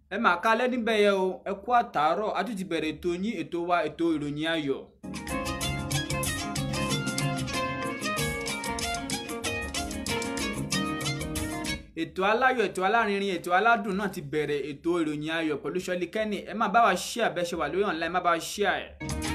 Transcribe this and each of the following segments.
ẹ máa kálẹ́ níbẹ̀ yẹn o ẹ kú àtàárọ̀ a tún ti bẹ̀rẹ̀ ètò yín ètò wa ètò ìròyìn ayọ̀. ètò aláyọ̀ ètò alárinrin ètò aládùn náà ti bẹ̀rẹ̀ ètò ìròyìn ayọ̀ pẹ̀lú Ṣọlí Kẹ́nì ẹ má bá wa ṣíà bẹ́ẹ̀ ṣe wà lórí online ẹ má bá wa ṣíà ẹ̀.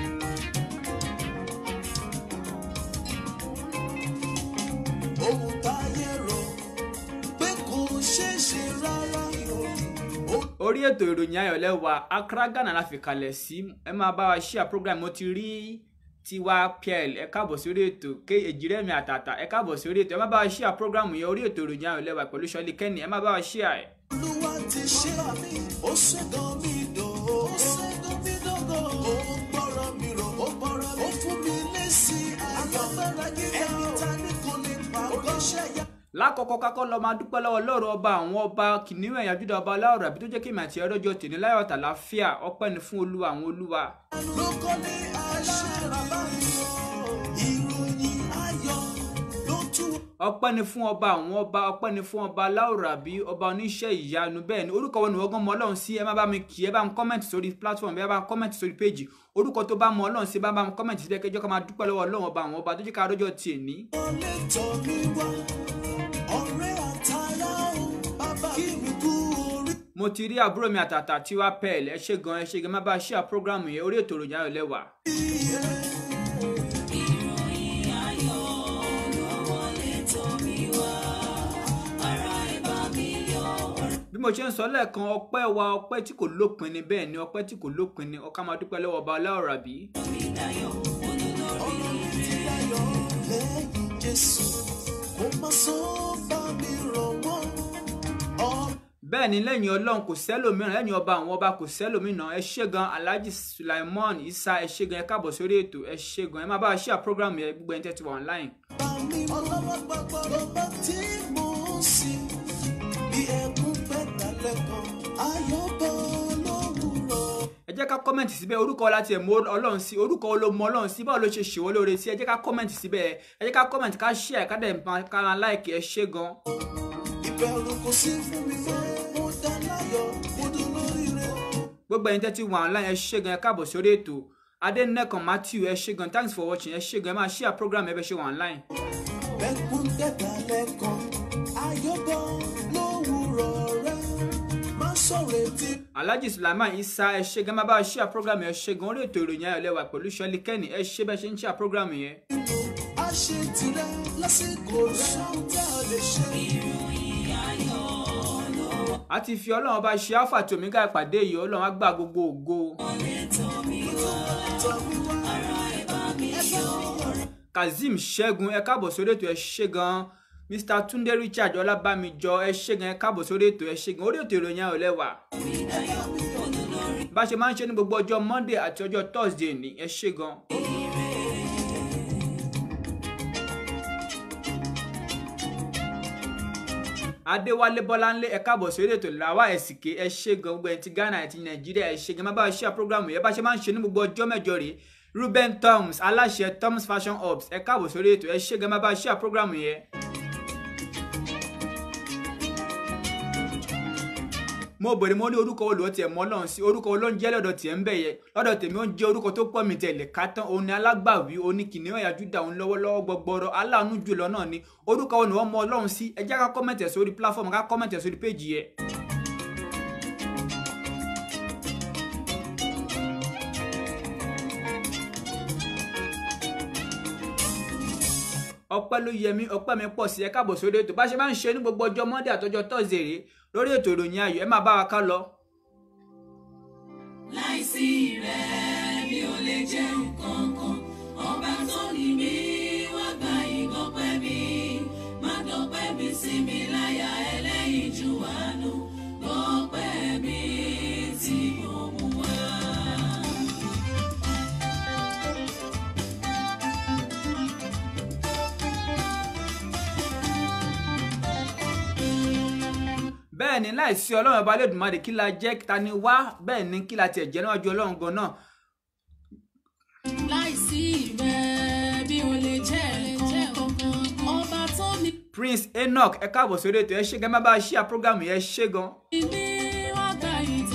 ohun táyé rò pé kò ṣeé ṣe rárá o. orí ètò ìròyìn ayọ̀ lẹ́wà Accra Ghana la fi kalẹ̀ sí ẹ máa bá wa ṣíà program mo ti rí tiwa pl ẹ káàbọ̀ sórí ètò ké èjìrẹ́mi àtàtà ẹ káàbọ̀ sórí ètò ẹ má bá wa ṣíà program yẹn orí ètò ìròyìn ayọ̀ lẹ́wà pẹ̀lú Ṣọlí Kẹ́nì ẹ má bá wa ṣíà ẹ̀. olúwa ti ṣe ó ṣẹ́gun mi dò ó ṣẹ́gun mi dògò ó gbọ́rọ̀ mi rò ó gbọ́rọ̀ mi ó fún mi lésì ayọ̀ ẹni ta ni kò lè pa oníṣẹ́ yá. lákọ̀ọ́kọ́ kákọ́ lọ máa dúpẹ́ lọ́wọ́ lọ́rọ̀ ọba àwọn ọba kìnìún ẹ̀yà júdà ọba aláwọ̀ àbí tó jẹ́ kí èmi àti ẹ̀rọ́jọ tèmi láyọ̀ tàlàáfíà ọpẹ́ ni fún olúwa àwọn olúwa. lóko ní aṣáára báyìí ìròyìn ayọ̀ ló tú ọpẹ́ ni fún ọba àwọn ọba ọpẹ́ ni fún ọba aláwọ̀ àbí ọba oníṣẹ́ ìyanu bẹ́ẹ̀ ni orúkọ wọn ni wọ́n gan mọ ọlọ́run sí ẹ má bá mi kì í ẹ bá mi kọ́mẹ̀ntì sórí platform ẹ bá mi kọ́mẹ̀ntì sórí péjì orúkọ tó bá mọ ọlọ́run sí ẹ bá mi kọ́mẹ̀ntì sílẹ̀ kẹjọ́ ká máa dúpẹ́ lọ́wọ́ ọlọ́run ọba àwọn ọba tó jẹ́ ká rọ́jọ́ tiẹ̀ ní. wọlé tọ̀ mí wá ọ̀rẹ́ àtàrà o bàbá kí mi kú orí. mo ti rí àbúrò mi àtàtà tiwa pẹ́ẹ́lì ẹ ṣé gan ẹ ṣé gan má bá a ṣíà prógráàmù yẹn orí ètò ìròyìn ayọ̀ lẹ́wà. bí mo ṣe ń sọ lẹ́ẹ̀kan ọpẹ́ wa ọpẹ́ tí kò lópin ni bẹ́ẹ̀ ni ọpẹ́ tí kò lópin ni ọká máa dúpẹ́ lọ́wọ́ ọba aláwọ̀ àbí. ọ̀rọ̀ mi ti dayọ̀ lẹ́yìn Jésù kò má sọ bá mi rọ̀ wọ́n. Ọ- bẹ́ẹ̀ ni lẹ́yìn ọlọ́run kò sẹ́lòmíràn lẹ́yìn ọba àwọn ọba kò sẹ́lòmíràn ẹ ṣé gan alhaji sulaimon isa ẹ ṣé gan ẹ káàbọ̀ sórí ètò ẹ ṣé gan ẹ máa bá a ṣíà prógráàmù yẹn gbogbo ẹni tẹ́ ti wà online. bá mi ọlọ́wọ́ gbàgbọ́ lọ́ba tí mo ń sìn bí ẹkún pẹ́ta lẹ́kọ̀ọ́ ayọ̀ bọ̀ lówùrọ̀. ẹ jẹ́ ká kọ́mẹ̀ntì síbẹ̀ orúkọ láti ẹ̀ mọ ọlọ́run sí orúkọ wo ló mọ ọlọ́run sí báwo ló ṣe ṣèwọ́ lóore sí ẹ jẹ́ ká kọ́mẹ̀ntì síbẹ̀ ẹ jẹ́ ká kọ́mẹ̀ntì ká ṣíà ká dẹ̀ máa ká máa láìkì ẹ ṣé gan. ìbẹ̀rù kò sí fún mi mọ́ mo dá láyọ̀ mo dún lóríire. gbogbo ẹni tẹ́ ti wà online ẹ ṣé gan ẹ káàbọ̀ sórí ètò adẹnẹkan matthew ẹ ṣé gan thanks for watching ẹ ṣé gan ẹ máa ṣíà program ẹ bẹ ṣe wà online. ẹkún pẹ́ta lẹ́kọ̀ọ́ ayọ̀ bọ̀ lówùrọ̀ rẹ̀ má sọ̀rọ̀ etí. alhaji sulaiman isa ẹ ṣé gan máa bá a ṣíà program ẹ ṣé gan orí ètò ìròyìn ayọ̀ lẹ́wà pẹ̀lú Ṣọlí Kẹ́nì ẹ ṣé bẹ́ẹ̀ ṣe ń ṣíà program yẹn. nínú àṣẹ tirẹ̀ lásìkò rẹ̀ ṣáà tá a lè ṣe. a ti fi ọlọ́run ọba ṣe alpha àti omega ìpàdé yìí ọlọ́run á gba gbogbo ògo. kazeem ṣẹ́gun ẹ káàbọ̀ sórí ètò ẹ ṣé gan mr tunde richard ọlábàmíjọ ẹ ṣé gan ẹ káàbọ̀ sórí ètò ẹ ṣé gan orí ètò ìròyìn ayọ̀ lẹ́wà. bá a ṣe máa ń ṣe ní gbogbo ọjọ́ monday àti ọjọ́ thursday ní ẹ ṣé gan. adéwálé bọ́láńlé ẹ káàbọ̀ sórí ètò làwa ẹ̀sìnké ẹ ṣé gan gbogbo ẹni ti ghana àti nàìjíríà ẹ ṣé gan má bá a ṣe àpọ́gàmù yẹn bá a ṣe máa ń ṣe ní gbogbo ọjọ́ mẹ́jọ rèé ruben toms aláṣẹ toms fashion hubs ẹ káàbọ̀ sórí ètò ẹ ṣé gan má bá a ṣe àpọ́gàmù yẹn. mo bèrè mo ní orúkọ wo ló tiẹ̀ mọ́ ọlọ́run sí orúkọ wo ló ń jẹ́ lọ́dọ̀ tiẹ̀ ń bẹ̀ yẹ lọ́dọ̀ tèmi ó ń jẹ́ orúkọ tó pọ̀ mi tẹ̀ lè ká tán òun ni alágbàwí òun ni kìnìún ẹ̀yà júdà òun lọ́wọ́lọ́wọ́ gbọgbọrọ aláàánú jùlọ náà ni orúkọ wo ni wọ́n mọ ọlọ́run sí ẹ jẹ́ ká kọ́mẹ̀tì ẹ̀ sórí platform ká kọ́mẹ̀tì ẹ̀ sórí péjì yẹ. ọpẹ́ ló yẹ mí ọpẹ́ mi pọ̀ sí ẹ káàbọ̀ sórí ètò bá ṣe máa ń ṣe ní gbogbo ọjọ́ monday àtọjọ́ thursday rèé lórí ètò ìròyìn ayọ̀ ẹ máa bá wa ká lọ. láìsí rẹ̀ mi ò lè jẹ́ nǹkan kan ọba tó ní mi wá gba ìgbọ́pẹ́ mi má dọ̀pẹ́ mi sí mi láyà ẹlẹ́yìn ju àánú gbọ́pẹ́ mi tí mo mú wá. bẹ́ẹ̀ ni láìsí ọlọ́run ọba lẹ́dùnmáde kí la jẹ́ ta ni wá bẹ́ẹ̀ ni kí la tiẹ̀ jẹ́ níwájú ọlọ́run gan náà láìsí rẹ̀ mi ò lè jẹ́ nǹkan kan ọba tó ní prince enoch ẹ káàbọ̀ sórí ètò ẹ ṣé gan má bá a ṣíà program yẹn ṣé gan mi wá gba ìtọ́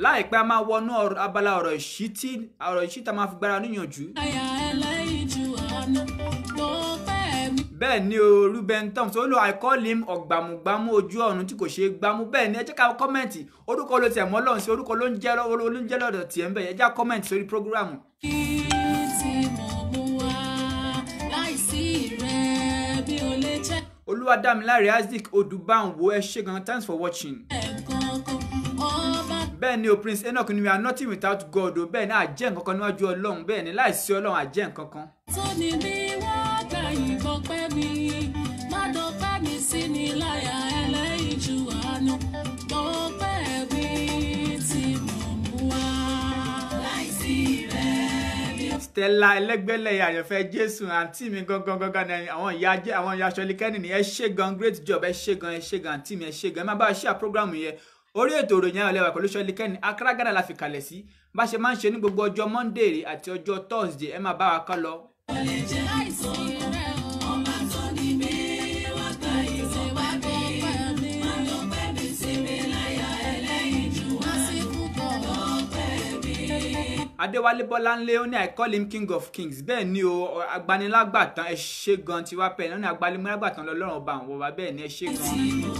láìpẹ́ a máa wọnú ọ̀rọ̀- abala ọ̀rọ̀ ìṣítí ọ̀rọ̀ ìṣítí a máa fi gbára níyànjú láyà ẹlẹ́yinjú àánú mo fẹ́ mi. bẹ́ẹ̀ ni o Ruben Thompson ó lo I call him ọ̀gbàmùgbàmù ojú ọ̀run tí kò ṣeé gbámú bẹ́ẹ̀ ni ẹ jẹ́ ká kọ́mẹ̀ntì orúkọ ló tiẹ̀ mọ́ lọ́run sí orúkọ ló ń jẹ́ lọ́- ló ń jẹ́ lọ́dọ̀ tiẹ̀ ń bẹ̀ ẹ já kọ́mẹ̀ntì sórí prógrámù kí tí mo mú wá láìsí rẹ bí o lè jẹ́ olúwadámiláre isaac odùbáǹwò ẹ ṣé gan thanks for watching ẹ̀ẹ̀kan kan ọba bẹ́ẹ̀ ni o prince enoch ni we are nothing without god o bẹ́ẹ̀ ni àjẹ́ nǹkan kan níwájú ọlọ́run bẹ́ẹ̀ ni láìsí ọlọ́run àjẹ́ nǹkan kan tó ní bí wọ́n gbà yìnbọn pẹ́ mi má dọ́pẹ́ mi sí ni láyà ẹlẹ́yinjú àánú mo fẹ́ mi tí mo mú wá. láìsí rẹ bí o stella ẹlẹgbẹlẹ àyànfẹ́ jésù àǹtí mi gangan gangan ni àwọn ìyá jẹ àwọn ìyá aṣọ likẹni ni ẹ ṣé gan great job ẹ ṣé gan ẹ ṣé gan àǹtí mi ẹ ṣé gan ẹ má bá a ṣe àpọ́grámù yẹn orí ètò ìròyìn ayọ̀ lẹ́wà pẹ̀lú ṣọlikẹ́ni accra ghana la fi kalẹ̀ sí bá a ṣe máa ń ṣe ní gbogbo ọjọ́ monday àti ọjọ́ thursday ẹ máa bá wa ká lọ. lè jẹ́ láìsí rẹ o. ọba tó ní mi wá gbà yìnbọn pẹ́ mi má dọ́pẹ́ mi sí mi láyà ẹlẹ́yinjú àánú mo fẹ́ mi. adéwálé bọ́láńlé ó ní i call him king of kings bẹ́ẹ̀ ni o agbanilágbàtàn ẹ ṣé gan tiwa pẹ̀ ní agbanilágbàtàn lọ́lọ́run ọba àwọn ọba bẹ́ẹ̀ ni ẹ ṣé gan.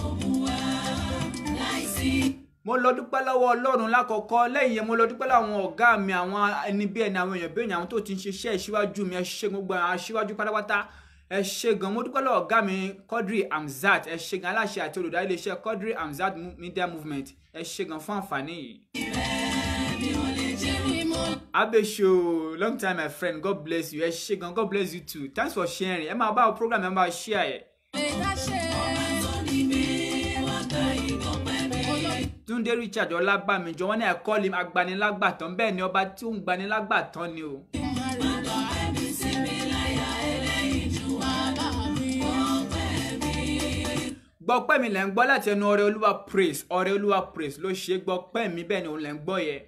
mo lọ dúpẹ́ lọ́wọ́ ọlọ́run lákọ̀ọ́kọ́ lẹ́yìn yẹn mo lọ dúpẹ́ láwọn ọ̀gá mi àwọn ẹni bí ẹni àwọn èèyàn bí èèyàn àwọn tó ti ń ṣiṣẹ́ ìṣíwájú mi ẹ ṣé gbogbo àwọn aṣíwájú pátápátá ẹ ṣé gan mo dúpẹ́ lọ́wọ́ ọ̀gá mi Quadri Hamzat ẹ ṣé gan aláṣẹ àti olùdarí iléeṣẹ́ Quadri Hamzat Mu- Media Movement ẹ ṣé gan fún àǹfààní yìí. Abesho, long time my friend, God bless you. Ẹ ṣé gan, God bless you too. Thanks for sharing. Ẹ máa bá o program ẹ máa share ẹ̀. Túndé Richard Ọlábàmíjọ wọ́n ní I call him agbanilágbàtàn bẹ́ẹ̀ ni ọba tí ó ń gbanilágbàtàn ni o. Gbọ́pẹ́ mi lẹ̀ ń gbọ́ láti ẹnu ọrẹ olúwa praise ọrẹ olúwa praise ló ṣe é gbọ́pẹ́ mi bẹ́ẹ̀ ni òun lẹ̀ ń gbọ́ yẹ.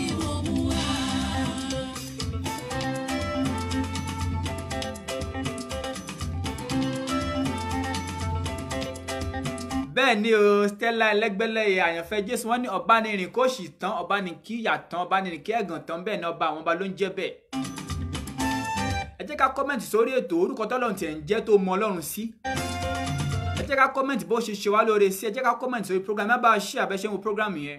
bẹ́ẹ̀ ni o Stella ẹlẹ́gbẹ́lẹ́yẹ àyànfẹ́ Jésù wọ́n ní ọ̀bánirin kò sì tán ọ̀bánirin kí ìyà tán ọ̀bánirin kí ẹ̀gàn tán bẹ́ẹ̀ ni ọba àwọn ọba ló ń jẹ́ bẹ́ẹ̀. ẹ jẹ́ ká kọ́mẹ̀ntì sórí ètò orúkọ tọ́lọ́run tiẹ̀ ń jẹ́ tó mọ ọlọ́run sí. ẹ jẹ́ ká kọ́mẹ̀ntì bó ṣe ṣe wá lóore sí ẹ jẹ́ ká kọ́mẹ̀ntì sórí program ẹ bá a ṣí àbẹ́ṣẹ́ wo program yẹn.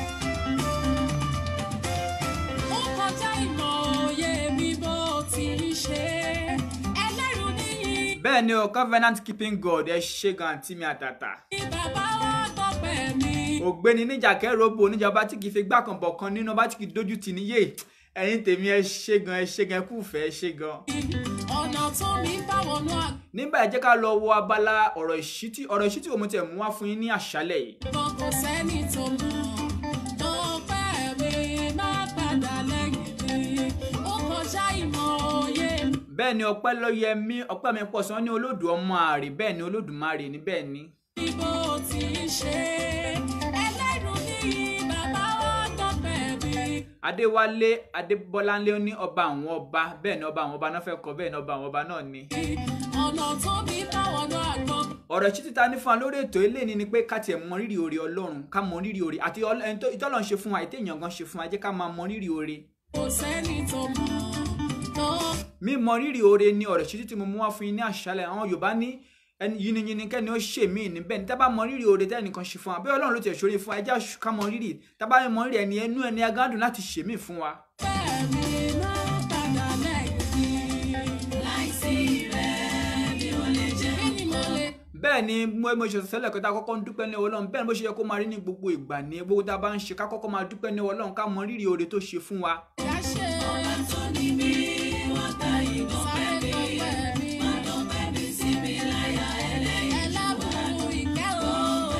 ó kọjá ìmọ̀ òye mi bó ti ń ṣe ẹlẹ́rù níyì bẹ́ẹ̀ ni o covenant keeping God ẹ ṣe gan àǹtí mi àtàtà. ní bàbá wa tọpẹ́ mi. ògbéni níjà kẹrọbù oníjọba tí kì í fi gbá kan bọ̀ kan nínú ọba tí kì í dojú tì níyè ẹ̀yin tèmi ẹ ṣe gan ẹ ṣe gan ẹ kú fẹ́ ẹ ṣe gan. ọ̀nà tó mi bá wọnú nígbà ẹ jẹ́ ká lọ wo abala ọ̀rọ̀ ìṣítí ọ̀rọ̀ ìṣítí òun tẹ̀ mú wá fún yín ní àṣálẹ̀ yìí. àgbọn kò sẹ́ni tó mọ̀ tọpẹ́ mi má padà lẹ́yìn mi ó kọjá ìmọ̀ òye mi. bẹ́ẹ̀ ni ọpẹ́ ló yẹ mí ọpẹ́ mi pọ̀ sí wọn ní olódù ọmọ àrè bẹ́ẹ̀ ni olódùmarè ní bẹ́ẹ̀ ni. bí bó ti ń ṣe ẹlẹ́rù níyì bàbá wa tọpẹ́ mi. adéwálé adébọ́láńlé ó ní ọba àwọn ọba bẹ́ẹ̀ ni ọba àwọn ọba náà fẹ́ kọ bẹ́ẹ̀ ni ọba àwọn ọba náà ni. ọ̀nà tó mi bá wọnú àgbọn ọ̀rọ̀ ìṣítí ta ní fún wa lórí ètò ilé ni ni pé ká tiẹ̀ mọ rírì oore ọlọ́run ká mọ rírì oore àti ọl- ẹni tó- ìtọ́lọ̀ ń ṣe fún wa ètè èèyàn gan ṣe fún wa ẹ jẹ́ ká máa mọ rírì oore. kò sẹ́ni tó mọ̀ tó mímọ rírì oore ni ọ̀rọ̀ ìṣítí tí mo mú wá fún yín ní àṣálẹ̀ àwọn yorùbá ní ẹni yiniyini kẹ́ni ó ṣe mí níbẹ̀ ní tábà mọ rírì oore tẹ́nìkan ṣe fún wa bí ọlọ́run ló tiẹ̀ ṣoore fún wa ẹ jẹ́ àṣù- ká mọ rírì tábà mọ rírì ẹni ẹnu ẹni agádùn láti ṣe mí fún wa. fẹ́ mi má padà lẹ́yìn mi. láìsí rẹ̀ mi ò lè jẹ́. kí ni mo lè bẹ́ẹ̀ ni mo mo ṣe sẹ́lẹ̀ kẹta kọ́kọ́ ń dúpẹ́ ní ọlọ́run bẹ́ẹ̀ ni bó ṣe yẹ kó máa rí ní gbogbo ìgbà ní gbogbo tá a bá ń ṣe ká kọ́kọ́ máa dúpẹ́ ní ọlọ́run ká mọ rírì oore tó ṣe fún wa. dá ṣe? ọba tó ní mi wá gba ìbọn pẹ́ mi. má dọ̀pẹ́ mi sí mi láyà ẹlẹ́yìn. ẹlẹ́bùrú ìkẹ́ o.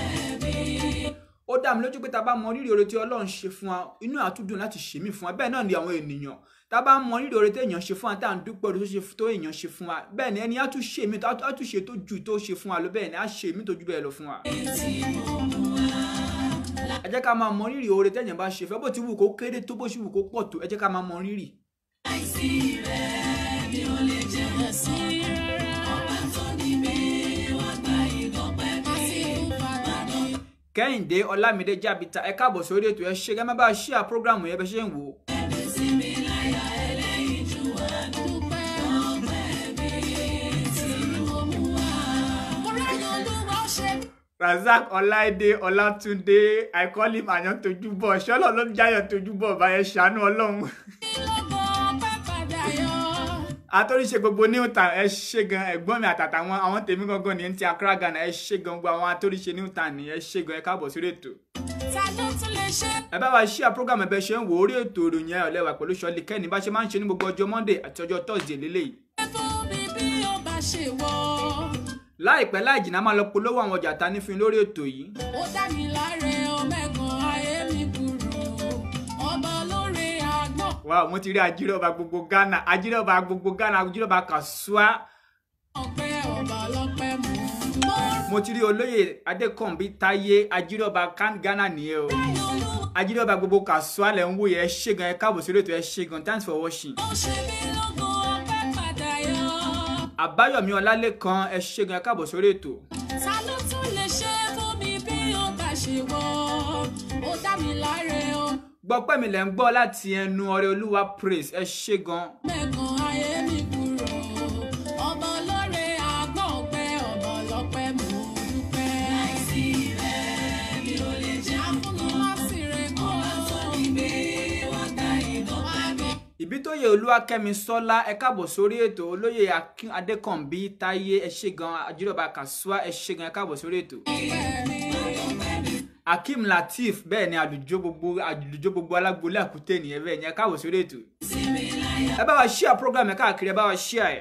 ó dá mi lójú pé tá a bá mọ rírì oore tí ọlọ́run ṣe fún wa inú àtúndùn láti ṣe mí fún wa bẹ́ẹ̀ náà ni àwọn ènìyàn tá a bá mọ rírì oore tí èèyàn ṣe fún wa tá à ń dúpẹ́ oore tó ṣe tó èèyàn ṣe fún wa bẹ́ẹ̀ ni ẹni á tún ṣe mí á tún ṣe tó ju tó ṣe fún wa lọ bẹ́ẹ̀ ni á ṣe mí tó ju bẹ́ẹ̀ lọ fún wa. ẹ jẹ́ ká máa mọ rírì oore tẹ́yìn bá ṣe fẹ́ bó ti wù kó kéré tó bó ṣe wù kó pọ̀ tó ẹ jẹ́ ká máa mọ rírì. láìsí rẹ̀ mi ò lè jẹ́. ẹ̀sí rẹ̀ ọba tó ní mi wá gba ìbọn pẹ́ mi. má sì kú padà ní. kẹ́hìndé ọlámídé jábìtà ẹ káàbọ̀ sórí ètò ẹ ṣe gẹ́gẹ́ bá a ṣí à prógrámù yẹn bẹ́ ṣe ń wò ó. sí mi láyà ẹlẹ́yinjú àánú. ọpẹ́ mi tí mo mú wá. mo ráyọ̀ olúwa ó ṣe mí. razak ọláìdé ọlátúndé i call him àyàn tojúbọ ṣọlọ ló ń jáyàn tojúbọ báyẹn ṣàánú ọlọ́run lọ́gọ́ ọpẹ́ padà yọ. àtọ́ríṣe gbogbo newtown ẹ ṣe gan ẹ̀gbọ́n mi àtàtà wọn àwọn tèmi gangan ní ti accra ghana ẹ ṣe gan gbogbo àwọn àtọ́ríṣe newtown ní ẹ ṣe gan ẹ káàbọ̀ sórí ètò. ta ló tún lè ṣe. ẹ bá wa ṣí à program ẹbẹ ṣe ń wò orí ètò ìròyìn ẹ ọ̀lẹ́wà pẹ̀lú ṣọlí kẹ́ni bá ṣe máa ń ṣe ní gbogbo ọjọ́ monday àti ọjọ́ thursday lélẹ́yìí. ẹ fún mi bí ó bá ṣe wọ́. láìpẹ́ láì jìnnà máa lọ polówó àwọn ọjà ta ní fún yín lórí ètò yìí. ó dá mi láre ọmẹ́gun ayé mi kúrò. ọba olóore àgbọ̀n. wàá mo ti rí ajíròba gbogbo ghana ajíròba gbogbo ghana ajíròba kàṣúà ọpẹ́ ọba ọlọ́pẹ́ mú. mo mo ti rí olóyè adékànbí táyé ajíròba kan ghana nìyẹn o ráyọ̀ olúwa ajíròba gbogbo kàṣúà lẹ̀ ń wò yẹ ẹ ṣe gan ẹ káàbọ̀ sórí ètò ẹ ṣe gan thanks for watching. ó ṣe mí lọ́gọ́ ọpẹ́ padà yọ. àbáyọ̀mí ọlálẹ́kan ẹ ṣe gan ẹ káàbọ̀ sórí ètò. ta ló tún lè ṣe fún mi bí ó bá ṣe wọ́. ó dá mi láre gbọ́pẹ́ mi lẹ́ ń gbọ́ láti ẹnu ọrẹ olúwa praise ẹ ṣe gan. ọmẹ́gun ayé mi kúrò. ọba olóore àgbọ̀n ọpẹ́ ọba ọlọ́pẹ́ mú dúpẹ́. láìsí rẹ̀ mi ò lè jẹ́ àfúnmi má sì rẹ̀ kọ́. ọba tó ní mi wọ́n dá ìdọ́pẹ́ mi. ìbítóyè olúwakẹ́mi sọ́lá ẹ káàbọ̀ sórí ètò olóyè Akin- adékànbí táyé ẹ ṣe gan ajíròba kàṣúà ẹ ṣe gan ẹ káàbọ̀ sórí ètò. ọpẹ́ mi. akeem lateef bẹ́ẹ̀ ni àlùjọ gbogbo àlùjọ gbogbo alágbolé àkútè nìyẹn bẹ́ẹ̀ ni ẹ káàbọ̀ sórí ètò. ẹ bá wa ṣíà program ẹ káàkiri ẹ bá wa ṣíà ẹ.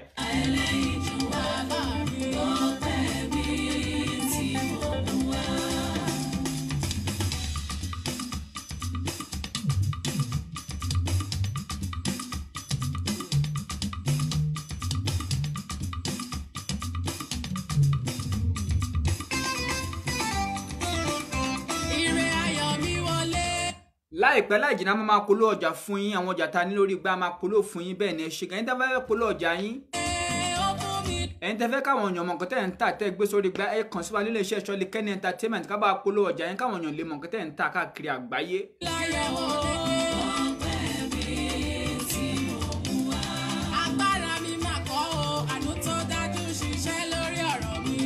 ire ayọ̀ mi wọlé. láìpẹ́ láì jìnnà máa polówó ọjà fún yín àwọn ọjà ta ní lórí gbá máa polówó fún yín bẹ́ẹ̀ ni ẹ ṣe gan ẹ̀yin tẹ́ fẹ́ polówó ọjà yín Ee, ó fún mi ẹ̀yin tẹ́ fẹ́ káwọn èèyàn mọ̀ nǹkan tẹ́ ẹ̀ ń tà tẹ́ ẹ gbé sórí gbá ẹ kàn sí wa nílé iṣẹ́ ṣọ́lé kẹ́ni entertainment ká bá polówó ọjà yín káwọn èèyàn lè mọ̀ nǹkan tẹ́ ẹ̀ ń tà káàkiri àgbáyé. láyọ̀ wọlé. agbára mi máa kọ́ o àánú tó dájú ṣiṣẹ́ lórí ọ̀rọ̀ mi.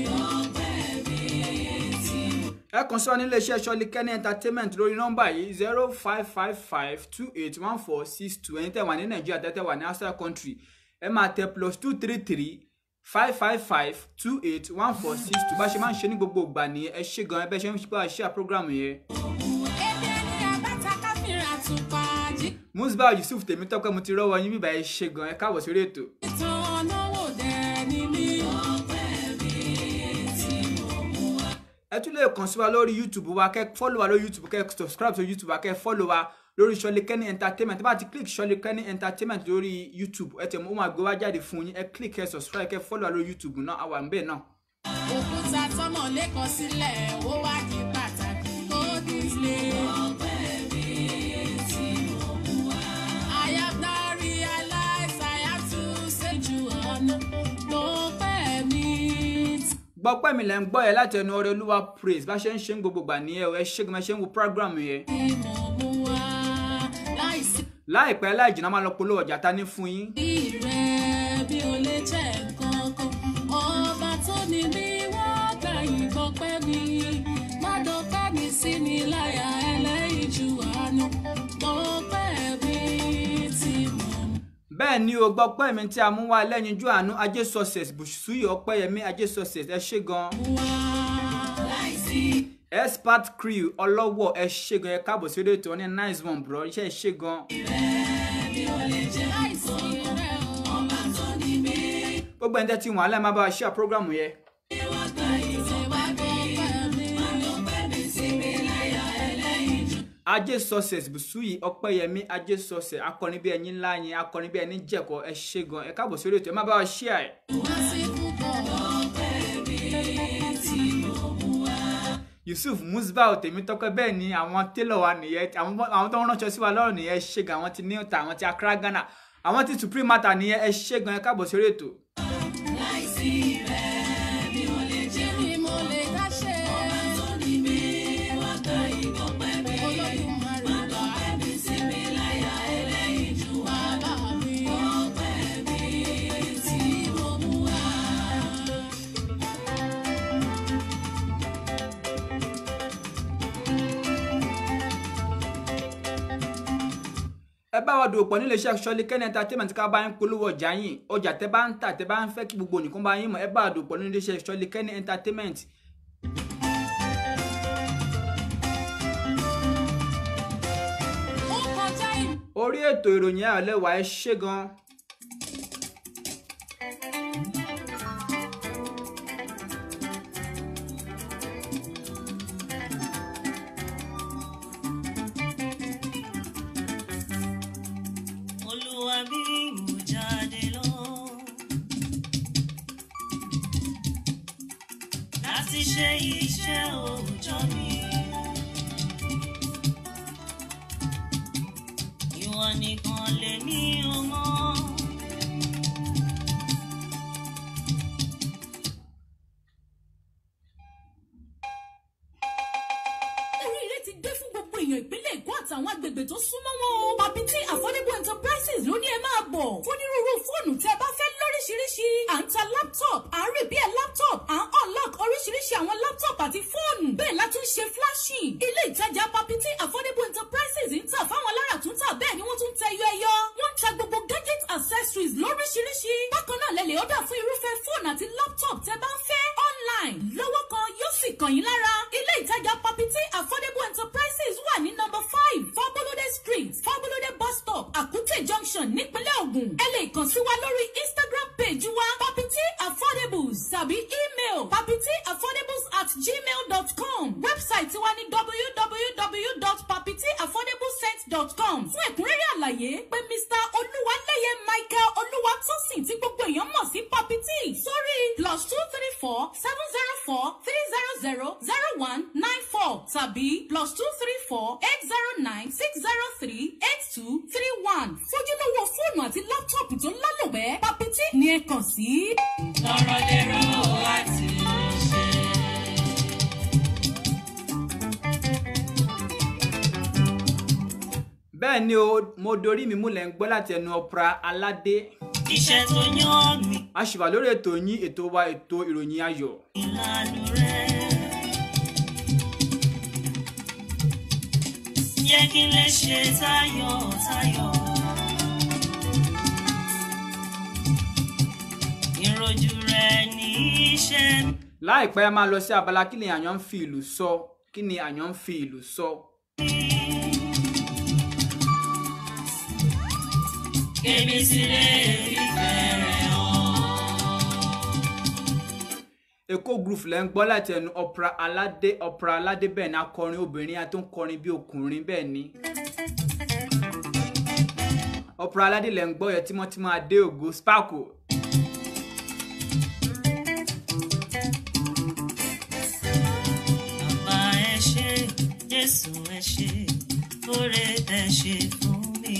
ẹ kàn sí wa nílé iṣẹ́ ṣọ́lé kẹ́ni entertainment lórí nọ́mbà yìí zero five five five two eight one four six two ẹ̀yin tẹ́ wà ní nàìjíríà tẹ́ tẹ́ wà ní outside country ẹ máa tẹ plus two three three five five five two eight one four six two bá ṣe máa ń ṣe ní gbogbo ìgbà nìyẹn ẹ ṣe gan ẹ bẹ́ ṣe ń bá a ṣe à program yẹn. ebi ẹni àbáta káfíńrà tún pa jí. musbah yusuf tèmítọ́pẹ́ mo ti rọ́wọ́ yín bíbá ẹ ṣe gan ẹ káàbọ̀ sórí ètò. ìtàn náwó dẹ̀ ni mí. ẹ tún lè kàn sí wa lórí youtube wa kẹ́ fọ́lọ̀ wa lórí youtube kẹ́ subscribe sí youtube wa kẹ́ fọ́lọ̀ wa lórí Ṣọlé Kenny entertainment tí bá ti click Ṣọlé Kenny entertainment lórí youtube ẹ tẹ̀ mọ́ ó máa gbé wá jáde fún yín ẹ click ẹ subscribe kẹ́ fọ́lọ̀ wa lórí youtube náà àwa ń bẹ̀ náà. òkúta tọmọ lẹ́kọ̀ọ́ sílẹ̀ ó wá di pàtàkì lódìlé. I have now realized I have to say ju ọ̀nà ló pẹ́ mi. gbọ́pẹ́ mi lẹ́ ń gbọ́ yẹn láti ẹnu ọrẹ olúwa praise bá ṣe ń ṣe ń gbogbo gbà nìyẹn o ẹ ṣe gan ẹ ṣe ń wo program yẹn. tí mo mú wá láìsí láìpẹ́ láì jìnnà máa lọ polówó ọjà ta ní fún yín. rẹ̀ bí o lè jẹ́ nǹkan kan ọba tó ní bí wọ́n gbà yìnbọn pẹ́ mi má dọ́pẹ́ mi sí mi láyà ẹlẹ́yìn ju àánú dọ́pẹ́ mi tí mo mú. bẹ́ẹ̀ ni o gbọ́pẹ́ mi tí a mú wá lẹ́yinjú àánú ajé success bùsùyì ọpẹ́yẹmí ajé success ẹ ṣe gan. wá láìsí expert crew ọlọ́wọ́ ẹ ṣe gan ẹ káàbọ̀ sí rédíò tó ní nice one bro iṣẹ́ ẹ ṣe gan. bí o lè jẹ́ láìsí rẹ̀ ọba tó ní bí gbogbo ẹni tẹ́ ti wọ́n alẹ́ máa bá wa ṣe àpọ́gàmù yẹn. wọ́n gbà yìnbọn wá dọ́pẹ́ mi má dọ́pẹ́ mi sí mi láyà ẹlẹ́yìn ju. ajé success bùsùyì ọpẹ́yẹmí ajé success akọni bí ẹni ńlá yẹn akọni bí ẹni jẹ̀kọ ẹ ṣe gan ẹ káàbọ̀ sí rédíò ẹ má bá wa ṣe ẹ̀. wá sí púpọ̀ dọ́pẹ́ mi tí mo mú wá. yusuf musbah tèmítọ́pẹ́ bẹ́ẹ̀ ni àwọn télọ̀ wa nìyẹn àwọn àwọn tó ń ránṣọ sí wa lọ́rùn nìyẹn ẹ ṣe gan àwọn ti níta àwọn ti accra ghana àwọn ti supreme matter nìyẹn ẹ ṣe gan ẹ káàbọ̀ sí rédíò. láìsí rẹ̀ mi ò lè jẹ́ mi mo lè dá ṣe. ọba tó ní mi wá bá wa dòwò pọ̀ nílé iṣẹ́ Ṣọlíkẹ́ni entertainment ká bá yín polówó ọjà yín ọjà tẹ́ bá ń tà tẹ́ bá ń fẹ́ kí gbogbo nìkan bá yín mọ̀ ẹ bá wa dòwò pọ̀ nílé iṣẹ́ Ṣọlíkẹ́ni entertainment ó kọjá ìlú. orí ètò ìròyìn ayọ̀lẹ́wà ẹ ṣé gan olúwa bí mo jáde lọ. láti ṣe iṣẹ́ òòjọ́ mi. ìwọ nìkan lèmi ò mọ̀. oríire ti dé fún gbogbo èèyàn ìpínlẹ̀ èkó àtàwọn agbègbè tó súnmọ́ wọn o. Babity affordable enterprises ló ní ẹ máa bọ̀. fún onírúurú fóònù tẹ́ ẹ bá fẹ́ lóríṣiríṣi. à ń ta laptop à ń rè bí ẹ laptop à ń unlock oríṣiríṣi àwọn laptop àti fóònù. bẹ́ẹ̀ la tún ṣe flashing. ilé ìtajà Babity affordable enterprises ń tà fáwọn alára tún tà bẹ́ẹ̀ ni wọ́n tún tẹ ẹyọ ẹyọ. wọ́n ń ta gbogbo gadget accessories lóríṣiríṣi. bákan náà lẹ lè ọ̀dà fún irúfẹ́ fóònù àti laptop tẹ́ bá ń fẹ́ online lọ́wọ́ kan yóò sì kàn yín lára. ilé ìtajà Babity affordable enterprises wà ní number five Fabolode street Fabolode bus stop Akute junction nípínlẹ̀ Ògùn. ẹ lè kàn sí wa lórí Instagram page wa Babity affordables tàbí email babityaffordables at gmail dot com website wa ní www.babityaffordablescent.com fún ẹ̀kúnrẹ́rẹ́ àlàyé pé Mr. Olúwaléyé Michael Olúwatósìn tí gbogbo èèyàn mọ̀ sí Babity sórí plus two three four seven zero four three zero zero zero one nine four tàbí plus two three four eight zero nine six zero three eight two three one fojúlówó fóònù àti láptọ̀pù tó lálòpẹ́ Babity ni ẹ kàn sí. lọ́rọ̀ lérò àti ṣe. bẹ́ẹ̀ ni o mo dorí mi múlẹ̀ ń gbọ́ láti ẹnu ọ̀pra aládé iṣẹ́ tó yàn mí a ṣì wà lórí ètò yín ètò wa ètò ìròyìn ayọ̀ ìlànà rẹ̀. jẹ́ kí n lè ṣe tayọ̀ tayọ̀. ìrojú rẹ̀ ní iṣẹ́ mi. láìpẹ́ a máa lọ sí abala kí ni àyàn ń fi ìlú sọ kí ni àyàn ń fi ìlú sọ Kébí sílé ìfẹ́ rẹ̀ hàn. èkó groove lẹ́ ń gbọ́ láti ẹnu ọ̀pra aládé ọ̀pra aládé bẹ́ẹ̀ ni akọrin obìnrin àti ń kọrin bí ọkùnrin bẹ́ẹ̀ ni ọ̀pra aládé lẹ́ ń gbọ́ yẹ tímọ́tímọ́ adé ògo sparkle Bàbá ẹ ṣé, Jésù ẹ ṣé, oore ẹ ṣé fún mi.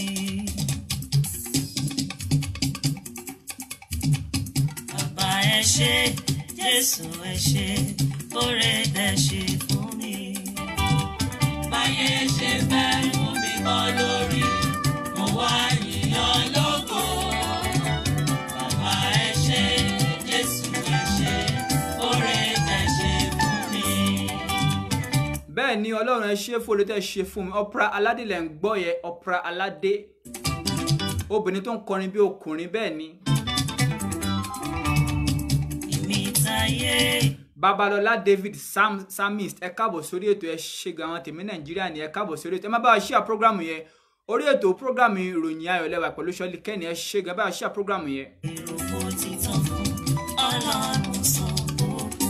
Bàbá ẹ ṣé, Jésù ẹ ṣé, oore ẹ ṣé fún mi. Báyé ṣe fẹ́ fún mi kọ́ lórí, mo wá yíyan lógo. Bàbá ẹ ṣé, Jésù ẹ ṣé, oore ẹ ṣé fún mi. bẹ́ẹ̀ ni ọlọ́run ẹ ṣe fún olùtẹ́ ṣe fún mi ọ̀pra aládé lẹ́ ń gbọ́ yẹ ọ̀pra aládé obìnrin tó ń kọrin bí ọkùnrin bẹ́ẹ̀ ni ìmìtayé babalọlá david sam samist ẹ káàbọ̀ sórí ètò ẹ ṣe gan àwọn tèmi nàìjíríà ni ẹ káàbọ̀ sórí ètò ẹ má bá wa ṣíà prógrámù yẹn orí ètò prógrámù ìròyìn ayọ̀ lẹ́wà pẹ̀lú ṣọ́lí kẹ́ni ẹ ṣe gan bá wa ṣíà prógrámù yẹn. ìròpò títàn fún ọlọ́run sanwó.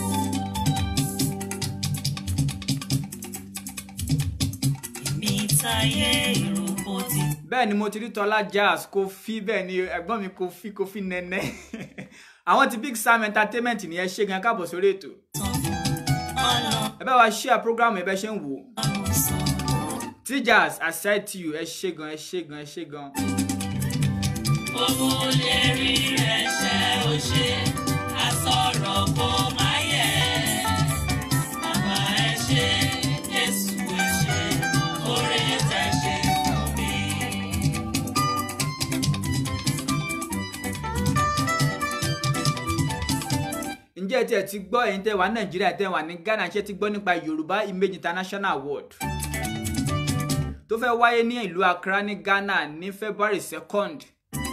ìmìtayé ìròpò títàn bẹ́ẹ̀ ni mo ti rí tọ́lá jazz kofi bẹ́ẹ̀ ni ẹ̀gbọ́n mi kofi kofi nẹ́nẹ́ àwọn ti big sam entertainment ni ẹ ṣe gan ẹ káàbọ̀ sórí ètò fún ọlọ́run ẹ bá wa ṣíà prógrámù ẹ bẹ́ ṣe ń wò ó sanwó. tjazz i said to you ẹ ṣe gan ẹ ṣe gan ẹ ṣe gan. gbogbo lè rí rẹ̀ ṣe ó ṣe àsọ̀rọ̀ kó má yẹ. bàbá ẹ ṣé jésù ẹ ṣé oore tẹ́ ṣe fún mi. ǹjẹ́ ẹ tiẹ̀ ti gbọ́ ẹ̀yin tẹ́ wà ní nàìjíríà tẹ́ wà ní ghana ṣé ti gbọ́ nípa yorùbá image international award tó fẹ́ wáyé ní ìlú accra ní ghana ní february second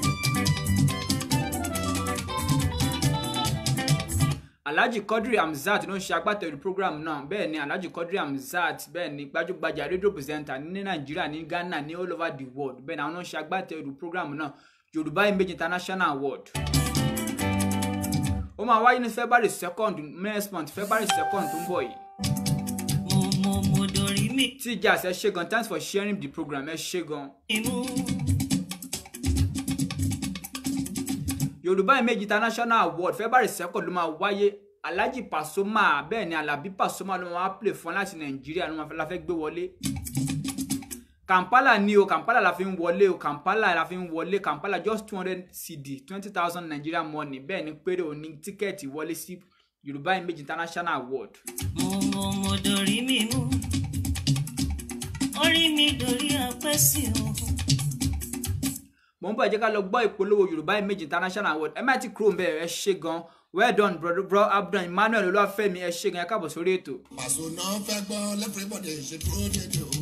alhaji quadri hamzat ló ń ṣe agbátẹrù program náà bẹ́ẹ̀ ni alhaji quadri hamzat bẹ́ẹ̀ ni gbajúgbajà rédíò pírẹsẹ̀ntà ní nàìjíríà ní ghana ní all over the world bẹ́ẹ̀ ni àwọn ló ń ṣe agbátẹrù program náà yorùbá image international award ó máa wáyé ní february second next month february second tó ń bọ̀ yìí mo mo mo dorí mi tjas ẹ ṣe gan thanks for sharing the program ẹ ṣe gan mú yorùbá image international award february second ló máa wáyé alhaji pasoma bẹ́ẹ̀ ni alabi pasoma ló máa play fún láti nàìjíríà ló máa fẹ́ la fẹ́ gbé wọlé kampala ni o kampala la fi ń wọlé o kampala la fi ń wọlé kampala just two hundred cd twenty thousand nigerian money bẹ́ẹ̀ ni péré o ní tíkẹ́ẹ̀tì wọlé sí yorùbá image international award mo mo mo dorí mi mú orí mi dorí apẹ́sì o. mo ń bọ̀ ẹ jẹ́ ká lọ gbọ́ ìpolówó yorùbá image international award ẹ má ti kúrò ń bẹ̀ ẹ ṣe gan well done bro, bro abdul emmanuel olúwàfẹ́mi ẹ ṣe gan ẹ káàbọ̀ sórí ètò. pàṣẹ náà fẹ́ gbọ́ lẹ́fẹ̀rẹ́bọ̀dẹ̀ ṣe dúró dédé o.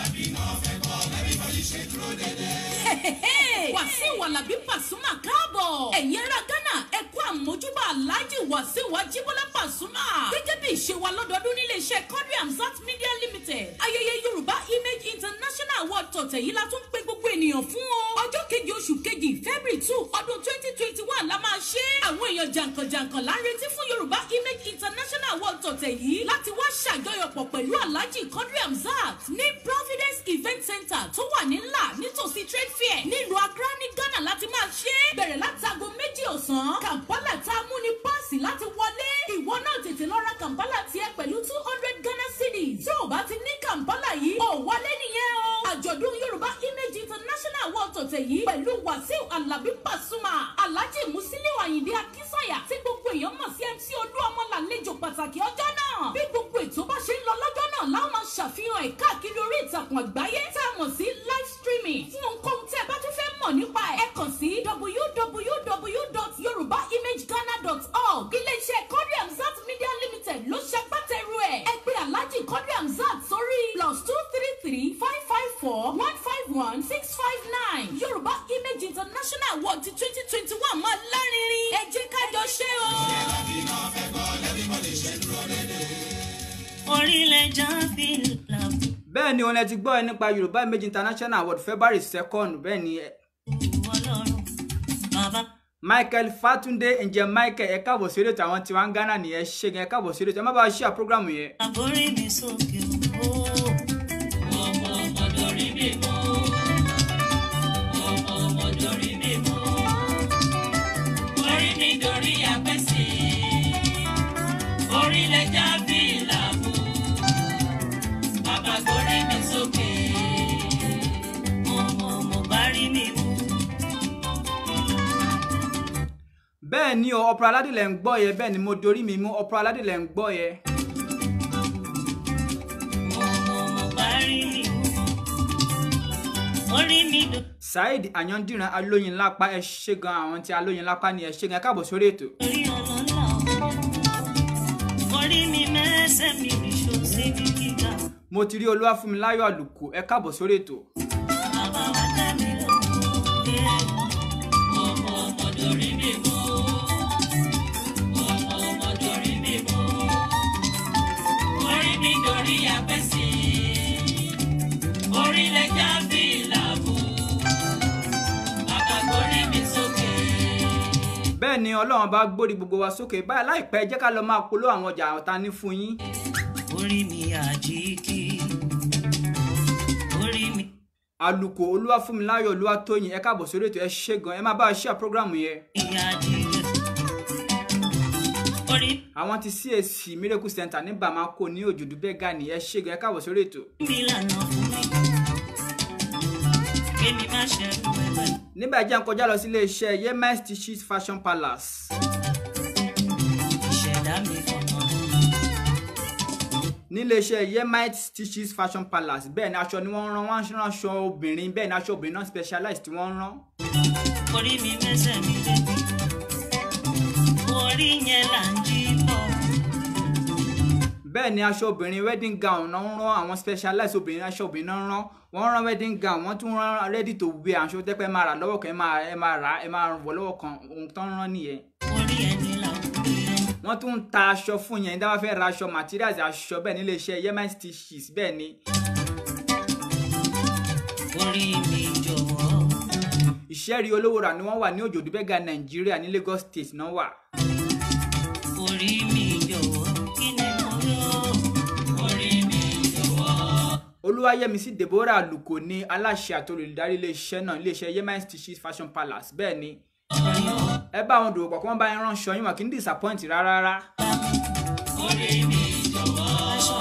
wàsíù alábí pàṣúmà káàbọ̀ ẹ̀yin ará ghana ẹ kú àmójúbà aláàjì wàsíù ajíbọ́lá pàṣúmà gẹ́gẹ́ bí ìṣe wa lọ́dọọdún nílé iṣẹ́ quadri hamzat media limited ayẹyẹ yorùbá image international award tọ̀tẹ̀ yìí la tún pé gbogbo ènìyàn fún o ọjọ́ kejì oṣù kejì february two ọdún twenty twenty one la máa ṣe àwọn èèyàn jàǹkànjàǹkàn la ń retí fún yorùbá image international award tọ̀tẹ̀ yìí láti wá ṣàjọyọ̀pọ̀ pẹ̀lú aláàjì quadri hamzat ní providence event center tó wà ní ńlá nítòsí trade fair nílùú accra ní ghana láti máa ṣe é bẹ̀rẹ̀ láti aago méjì ọ̀sán kampala tá a mú ní páàsì láti wọlé ìwọ náà tètè lọ ra kampala tiẹ̀ pẹ̀lú two hundred ghana cedis tí ò bá ti ní kampala yìí ò wọlé nìyẹn o àjọ̀dún yorùbá image international award tọ̀tẹ̀ yìí pẹ̀lú wàsíù alábí pàṣùmà alhaji musiliu ayinde akínsàyà tí gbogbo èèyàn mọ̀ sí mc olúọmọ làlejò pàtàkì ọjọ́ náà bí gbogbo ètò bá ṣe ń lọ lọ́jọ́ náà láwọn máa ṣàfihàn ẹ̀ káàkiri orí ìtàkùn àgbáyé tá a mọ̀ sí live streaming fún ohunkóhun tí ẹ bá tún fẹ́ mọ̀ nípa ẹ̀ ẹ kàn sí www.yorùbáimageghana.org iléeṣẹ́ kọ́rí hamzat media limited ló ṣagbátẹrù ẹ̀ ẹ pé alhaji kọ́rí hamzat sórí plus two three three five five four one five one six five nine yorùbá image international award ti twenty twenty one máa lárinrin ẹ jẹ́ ká jọ ṣe o. orílẹ̀ jábí làbù bẹ́ẹ̀ ni òun ẹ ti gbọ́ ẹ nípa yorùbá image international award february second bẹ́ẹ̀ ni ẹ- ọlọ́run bàbá michael fatunde ǹjẹ́ michael ẹ káàbọ̀ sí ètò àwọn tiwa ń ghana nìyẹn ṣe gan ẹ káàbọ̀ sí ètò ẹ má bàa ṣíà program yẹn. àgbórí mi sókè o. mo mo mo dorí mi mú mo mo mo dorí mi mú orí mi dorí apẹ́sì orílẹ̀ jábí làbù bàbá gbórí mi sókè mo mo mo bá rí mi mú. bẹ́ẹ̀ ni o ọ̀pọ̀ aládé lẹ̀ ń gbọ́ yẹ bẹ́ẹ̀ ni mo dorí mi mú ọ̀pọ̀ aládé lẹ̀ ń gbọ́ yẹ. mo mo mo bá rí mi mú orí mi dorí. saheed ayandiran alóyin lápá ẹ ṣe gan àwọn tí alóyin lápá ni ẹ ṣe gan ẹ káàbọ̀ sórí ètò. orí ọlọ́lá orí mi mẹ́sẹ̀ mi nìṣó síbi gíga mo ti rí olúwàfúnmiláyọ̀ àlùkò ẹ káàbọ̀ sórí ètò. bàbá wa dá mi lọ́wọ́ ọmọ ọmọ dorí mi mú ọmọ ọmọ dorí mi mú orí mi dorí apẹ́sì orílẹ̀ jábí làbù bàbá gbórí mi sókè. bẹ́ẹ̀ ni ọlọ́run bá gbórí gbogbo wa sókè báyìí láìpẹ́ jẹ́ ká lọ máa polówó àwọn ọjà ọ̀tá ní fún yín. orí mi àjíkí orí mi. àlùkò olúwàfúnmiláyọ̀ olúwatóyìn ẹ káàbọ̀ sórí ètò ẹ ṣe gan ẹ má bá a ṣíà program yẹn. ìyá jíjẹ orí àwọn ti cac miracle center ní bamako ní òjòdú bẹ́gà ní ẹ ṣe gan ẹ káàbọ̀ sórí ètò. mi lànà fún mi kémi má ṣẹrù ẹgbẹ nígbà jẹ́ ń kọjá lọ sí iléeṣẹ́ yemen stitches fashion palace. ìṣẹ̀dá mi fọ̀nà níléeṣẹ́ yemite stitches fashion palace bẹ́ẹ̀ ni aṣọ ni wọ́n ń rán wọ́n ń rán aṣọ obìnrin bẹ́ẹ̀ ni aṣọ obìnrin náà specialized tí wọ́n ń rán. orí mi mẹ́sẹ̀ mi débi orí yẹn là ń jí bọ̀ bẹ́ẹ̀ ni aṣọ obìnrin wedding gown náà ń rán àwọn specialized obìnrin aṣọ obìnrin náà ń rán wọ́n rán wedding gown wọ́n tún rán ready to wear aṣọ tẹ́pẹ́ máa rà lọ́wọ́ kan ẹ máa ẹ máa rà ẹ máa wọ̀ lọ́wọ́ kan ohun tó ń rán nìyẹn orí ẹni là ń pè é. wọ́n tún ń ta aṣọ fún yẹn dáwọ́ fẹ́ ra aṣọ materials aṣọ bẹ́ẹ̀ nílé iṣẹ́ yemen stitches bẹ́ẹ̀ ni orí mi jọ̀wọ́. ìṣẹ́rí olówó rà ni wọ́n wà ní òjòdú bẹ́gà nàìjíríà ní lagos state náà wà orí mi jọ̀wọ́. kí ni mo yọ. orí mi jọ̀wọ́. olúwayẹmísí deborah aluko ní aláṣẹ àti olùdarí iléeṣẹ́ náà iléeṣẹ́ yemen stitches fashion palace bẹ́ẹ̀ ni ẹ bá wọn dòwò pọ̀ kí wọ́n bá yín ránṣọ yín wọn kì í disappoint rárá rárá orí mi jọ̀wọ́.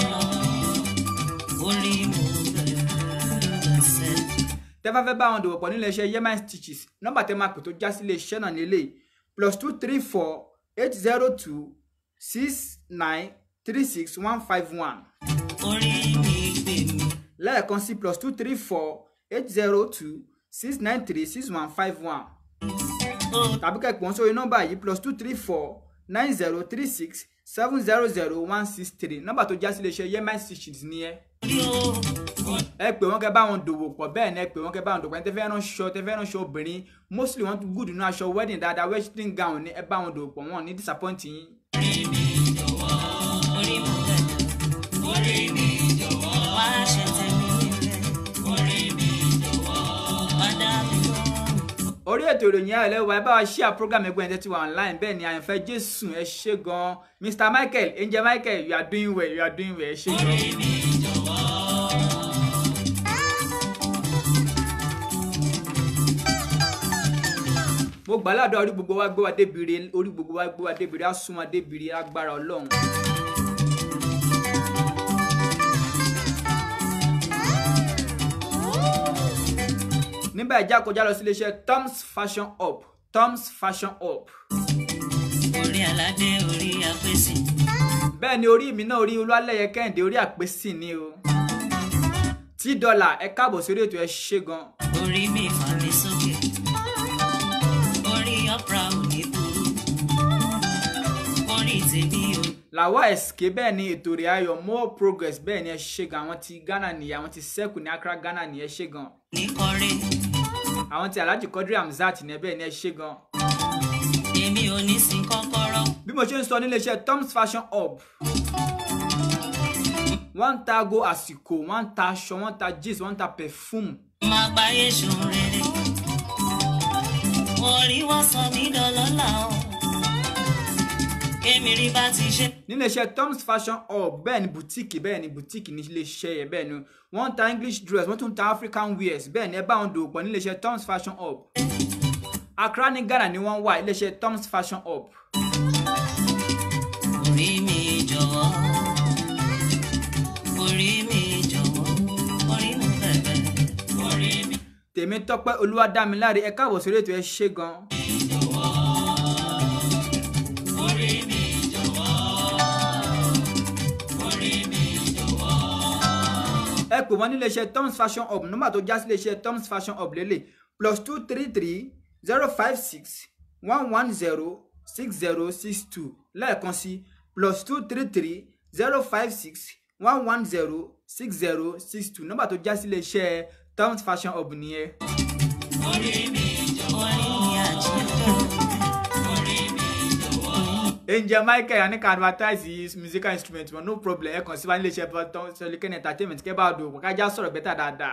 orí mo bẹ̀rẹ̀ sẹ́. tẹ́ bá fẹ́ bá wọn dòwò pọ̀ nílé iṣẹ́ yemen stitches nọ́mbà tẹ́ máa pè tó já sí iléeṣẹ́ náà nílé plus two three four eight zero two six nine three six one five one orí mi gbè mí. lẹ́ẹ̀kan sí plus two three four eight zero two six nine three six one five one ó tàbí kẹ́ pè wọ́n sórí nọ́mbà yìí plus two three four nine zero three six seven zero zero one six three nọ́mbà tó já sí iléeṣẹ́ yemen stitches nìyẹn rí o. ẹ pè wọ́n kẹ́ bá wọn dòwò pọ̀ bẹ́ẹ̀ ni ẹ pè wọ́n kẹ́ bá wọn dòwò pọ̀ ẹni tẹ́ fẹ́ ránṣọ tẹ́ fẹ́ ránṣọ obìnrin mostly wọ́n tún gùdù nínú aṣọ wedding dáadáa wedding gown ni ẹ bá wọn dòwò pọ̀ wọn ní disappoint yín. orí mo bẹ̀rẹ̀. orí mi jọ̀wọ́. wá ṣe tẹ̀mí rẹ̀. orí mi jọ̀wọ́. wá dá mi lọ́rùn. orí ètò ìròyìn ayọ̀ lẹ́wọ̀ ẹ bá wa share program ẹgbẹ́ ẹ̀jẹ̀ tí wà online bẹ́ẹ̀ ni àyànfẹ́ jésù ẹ ṣe gan mr michael angel michael you are doing well you are doing well ẹ ṣe gan. mo gbàládùn orí gbogbo wa gbé wa débìrì orí gbogbo wa gbé wa débìrì á sún wa débìrì agbára ọlọ́run. nígbà ìjà kọjá lọ sí iléeṣẹ́ toms fashion up toms fashion up orí aládé orí apèsè. bẹ́ẹ̀ ni orí mi náà orí olúwalẹ́yẹ kẹ́hìndé orí àpèsì ni o tí dọ́là ẹ káàbọ̀ sórí ètò ẹ ṣe gan orí mi fà mí sókè. orí ọ̀pra ò ní burú. orí tèmi ò làwa ẹ̀sìké bẹ́ẹ̀ ni ètò rẹ̀ ayọ̀ more progress bẹ́ẹ̀ ni ẹ ṣe gan àwọn ti ghana nìyẹn àwọn ti sẹ́kù ní accra ghana ni ẹ ṣe gan ní kọrin. àwọn ti alhaji quadri hamzat ni ẹ bẹ́ẹ̀ ni ẹ ṣe gan èmi ò ní sin kọ́kọ́rọ́. bí mo ṣe ń sọ nílé iṣẹ́ toms fashion hub wọ́n ń ta ago àsìkò wọ́n ń ta aṣọ wọ́n ń ta jeans wọ́n ń ta perfume máa gbáyé ṣòun rere. orí wá sọ mí dọlọ́lá o. kémi rí bá ti ṣe. nílé iṣẹ́ toms fashion hub bẹ́ẹ̀ ni boutique bẹ́ẹ̀ ni boutique ní ilé iṣẹ́ yẹn bẹ́ẹ̀ ni wọ́n ń ta english dress wọ́n tún ń ta african wears bẹ́ẹ̀ ni ẹ bá wọn dòwò pọ̀ nílé iṣẹ́ toms fashion hub accra ní ghana ni wọ́n wà ilé iṣẹ́ toms fashion hub orí mi jọ̀wọ́. orí mi jọ̀wọ́. orí mo bẹ̀bẹ̀. orí mi. tèmi tọpẹ olúwadámiláre ẹ káàbọ̀ sórí ètò ẹ ṣe gan orí mi jọ̀wọ́. orí mi jọ̀wọ́. ẹ pè wọ́n nílé iṣẹ́ toms fashion hub nọ́mbà tó já sí ilé iṣẹ́ toms fashion hub lélẹ̀ plus two three three zero five six one one zero six zero six two lẹ́ẹ̀kan sí plus two three three zero five six one one zero six zero six two nọ́mbà tó já sí ilé iṣẹ́ toms fashion hub nìyẹn. orí mi jọ̀wọ́. orí mi àjíǹde. orí mi jọ̀wọ́. angel michael anika advertise his musical instrument wọn no problem ẹ kàn sí wa nílé iṣẹ́ sọlikẹ́ni entertainment kẹ́ bá a dòwò kájá sọ̀rọ̀ bẹ́tà dáadáa.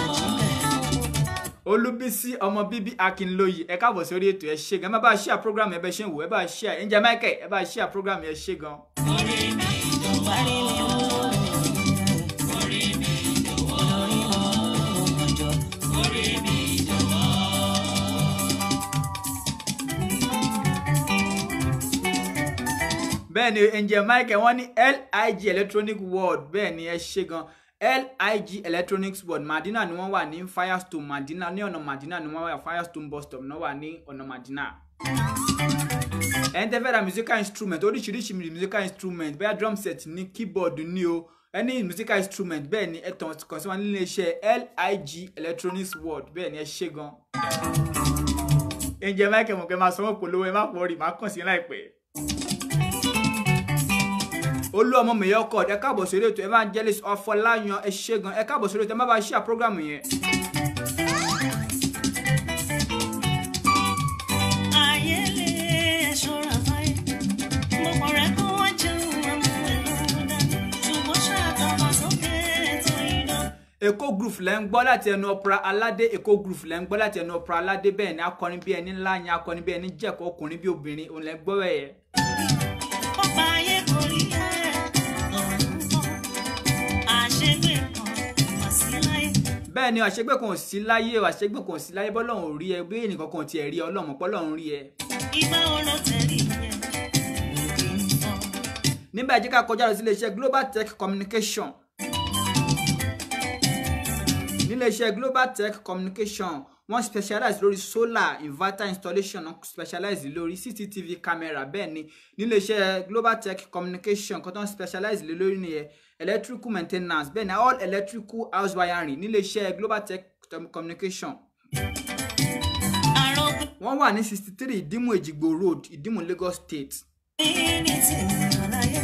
olúbísí ọmọ bíbí akínlóye ẹ káàbọ̀ sórí ètò ẹ ṣe gan ẹ má bá a share program ẹ bẹ ṣe ń wò ẹ bá a share angel michael ẹ bá a share program ẹ ṣe gan. orí mi jọ̀wọ́. orí mi jọ̀wọ́. orí mi jọ̀wọ́. orí mi jọ̀wọ́. bẹ́ẹ̀ ni angel michael wọ́n ní lig electronic world bẹ́ẹ̀ ni ẹ ṣe gan lig electronics world madina ni wọ́n wà ní firestone madina ní ọ̀nà madina ni wọ́n wà firestone bus stop náà wà ní ọ̀nà madina. ẹni tẹ́ fẹ́ ra musical instrument oríṣiríṣi musical instrument bẹ́ẹ̀ drum set ní keyboard ní o any musical instrument bẹ́ẹ̀ ni ẹ tàn kàn sí wọn nílé iṣẹ́ lig electronics world bẹ́ẹ̀ ni ẹ ṣe gan. angel michael mọ̀kẹ́ máa sanwó polówó ẹ má pọ̀ rí máa kàn sí láìpẹ́ olú ọmọ mẹyọkọ ẹ káàbọ̀ sórí ètò evangelist ọfọláyan ẹ ṣé gan ẹ káàbọ̀ sórí ètò ẹ má bá ṣíà program yẹn. ayé lè ṣọ́ra fáyé gbogbo rẹ̀ kó wá jẹun àwọn èlò dání ṣùgbọ́n ṣàtàwà sókè ètò ìdán. èkó groove lẹ́ ń gbọ́ láti ẹnu ọ̀pra aládé èkó groove lẹ́ ń gbọ́ láti ẹnu ọ̀pra aládé bẹ́ẹ̀ ni akọrin bí ẹni ńlá yẹn akọrin bí ẹni jẹ̀kọ́ ọkùnrin bí obìnrin òun lẹ́ ń gbọ́ bẹ́ẹ̀ yẹn. ọba ayé kò rí ẹ ọ̀run kan àṣegbè kan wá sí láyé. bẹ́ẹ̀ ni àṣegbè kan ò sí láyé o àṣegbè kan ò sí láyé bọ́lọ́run ò rí ẹ bí ènìyàn kan ò tiẹ̀ rí ẹ ọlọ́run pọ́lọ́run rí ẹ. ìgbà wo ló tẹ̀lé yẹn òkè ń fọ́. nígbà jẹ́ ká kọjá lọ sí iléeṣẹ́ global tech communication níléeṣẹ́ global tech communication wọ́n specialize lórí solar inverter installation wọ́n specialize lórí cctv camera bẹ́ẹ̀ ni níléeṣẹ́ global tech communication kan tó ń specialize lé lórí nìyẹn electrical maintenance bẹ́ẹ̀ ni all electrical house wiring níléeṣẹ́ global tech communication àròkọ wọ́n wà ní sixty three ìdímù èjìgbò road ìdímù lagos state ní tèmi láyé.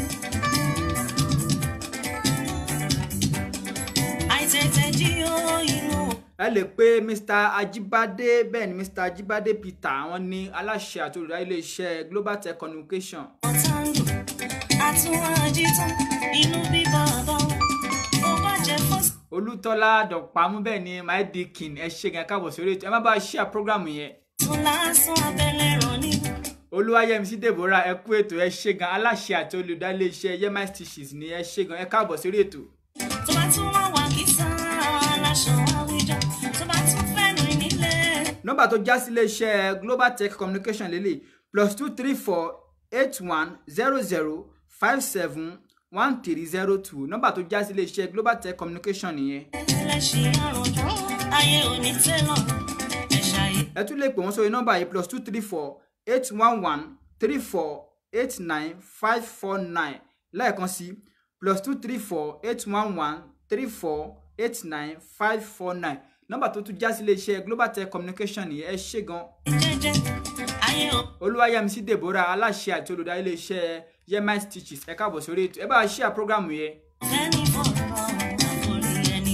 àìtètè jí ó inú ẹ lè pe mr ajibade bẹ́ẹ̀ ni mr ajibade peter àwọn ní aláṣẹ àti olùdarí iléeṣẹ́ global tech communication ọ̀tàǹdù àtúwájí tán inú bíbá bá ó bá jẹ fọ́sì. olùtọ́lá dọ̀pamú bẹ́ẹ̀ ni my dikin ẹ ṣe gan káàbọ̀ sórí ètò ẹ má bá a ṣíà prógrámù yẹn tún lásán abẹ́lẹ̀ ràn ní. olúwayẹmísí deborah ẹ kú ètò ẹ ṣe gan aláṣẹ àti olùdarí iléeṣẹ́ yemai stitches ni ẹ ṣe gan ẹ káàbọ̀ sórí ètò tó bá tún wá wà kí sàn aláṣọ àwùjọ tó bá tún fẹ́ rìn nílé. nọ́mbà tó já sí iléeṣẹ́ global tech communication lélẹ̀ plus two three four eight one zero zero five seven one three zero two nọ́mbà tó já sí iléeṣẹ́ global tech communication nìyẹn. ẹlẹ́ṣin àròjọ ayé òní tẹ́lọ̀ ẹ̀ṣà yìí. ẹ tún lè pè wọ́n sórí nọ́mbà yìí plus two three four eight one one three four eight nine five four nine lẹ́ẹ̀kan sí plus two three four eight one one three four eight nine five four nine nọ́mbà tó tún já sí iléeṣẹ́ global tech communication nìyẹn ẹ ṣé gan jẹ́jẹ́ ayé ò olúwayẹmísí deborah aláṣẹ àti olùdarí iléeṣẹ́ yemai stitches ẹ káàbọ̀ sórí ètò ẹ bá a ṣí à prógrámù yẹn fẹ́ni fọ̀rọ̀ àforí ẹni.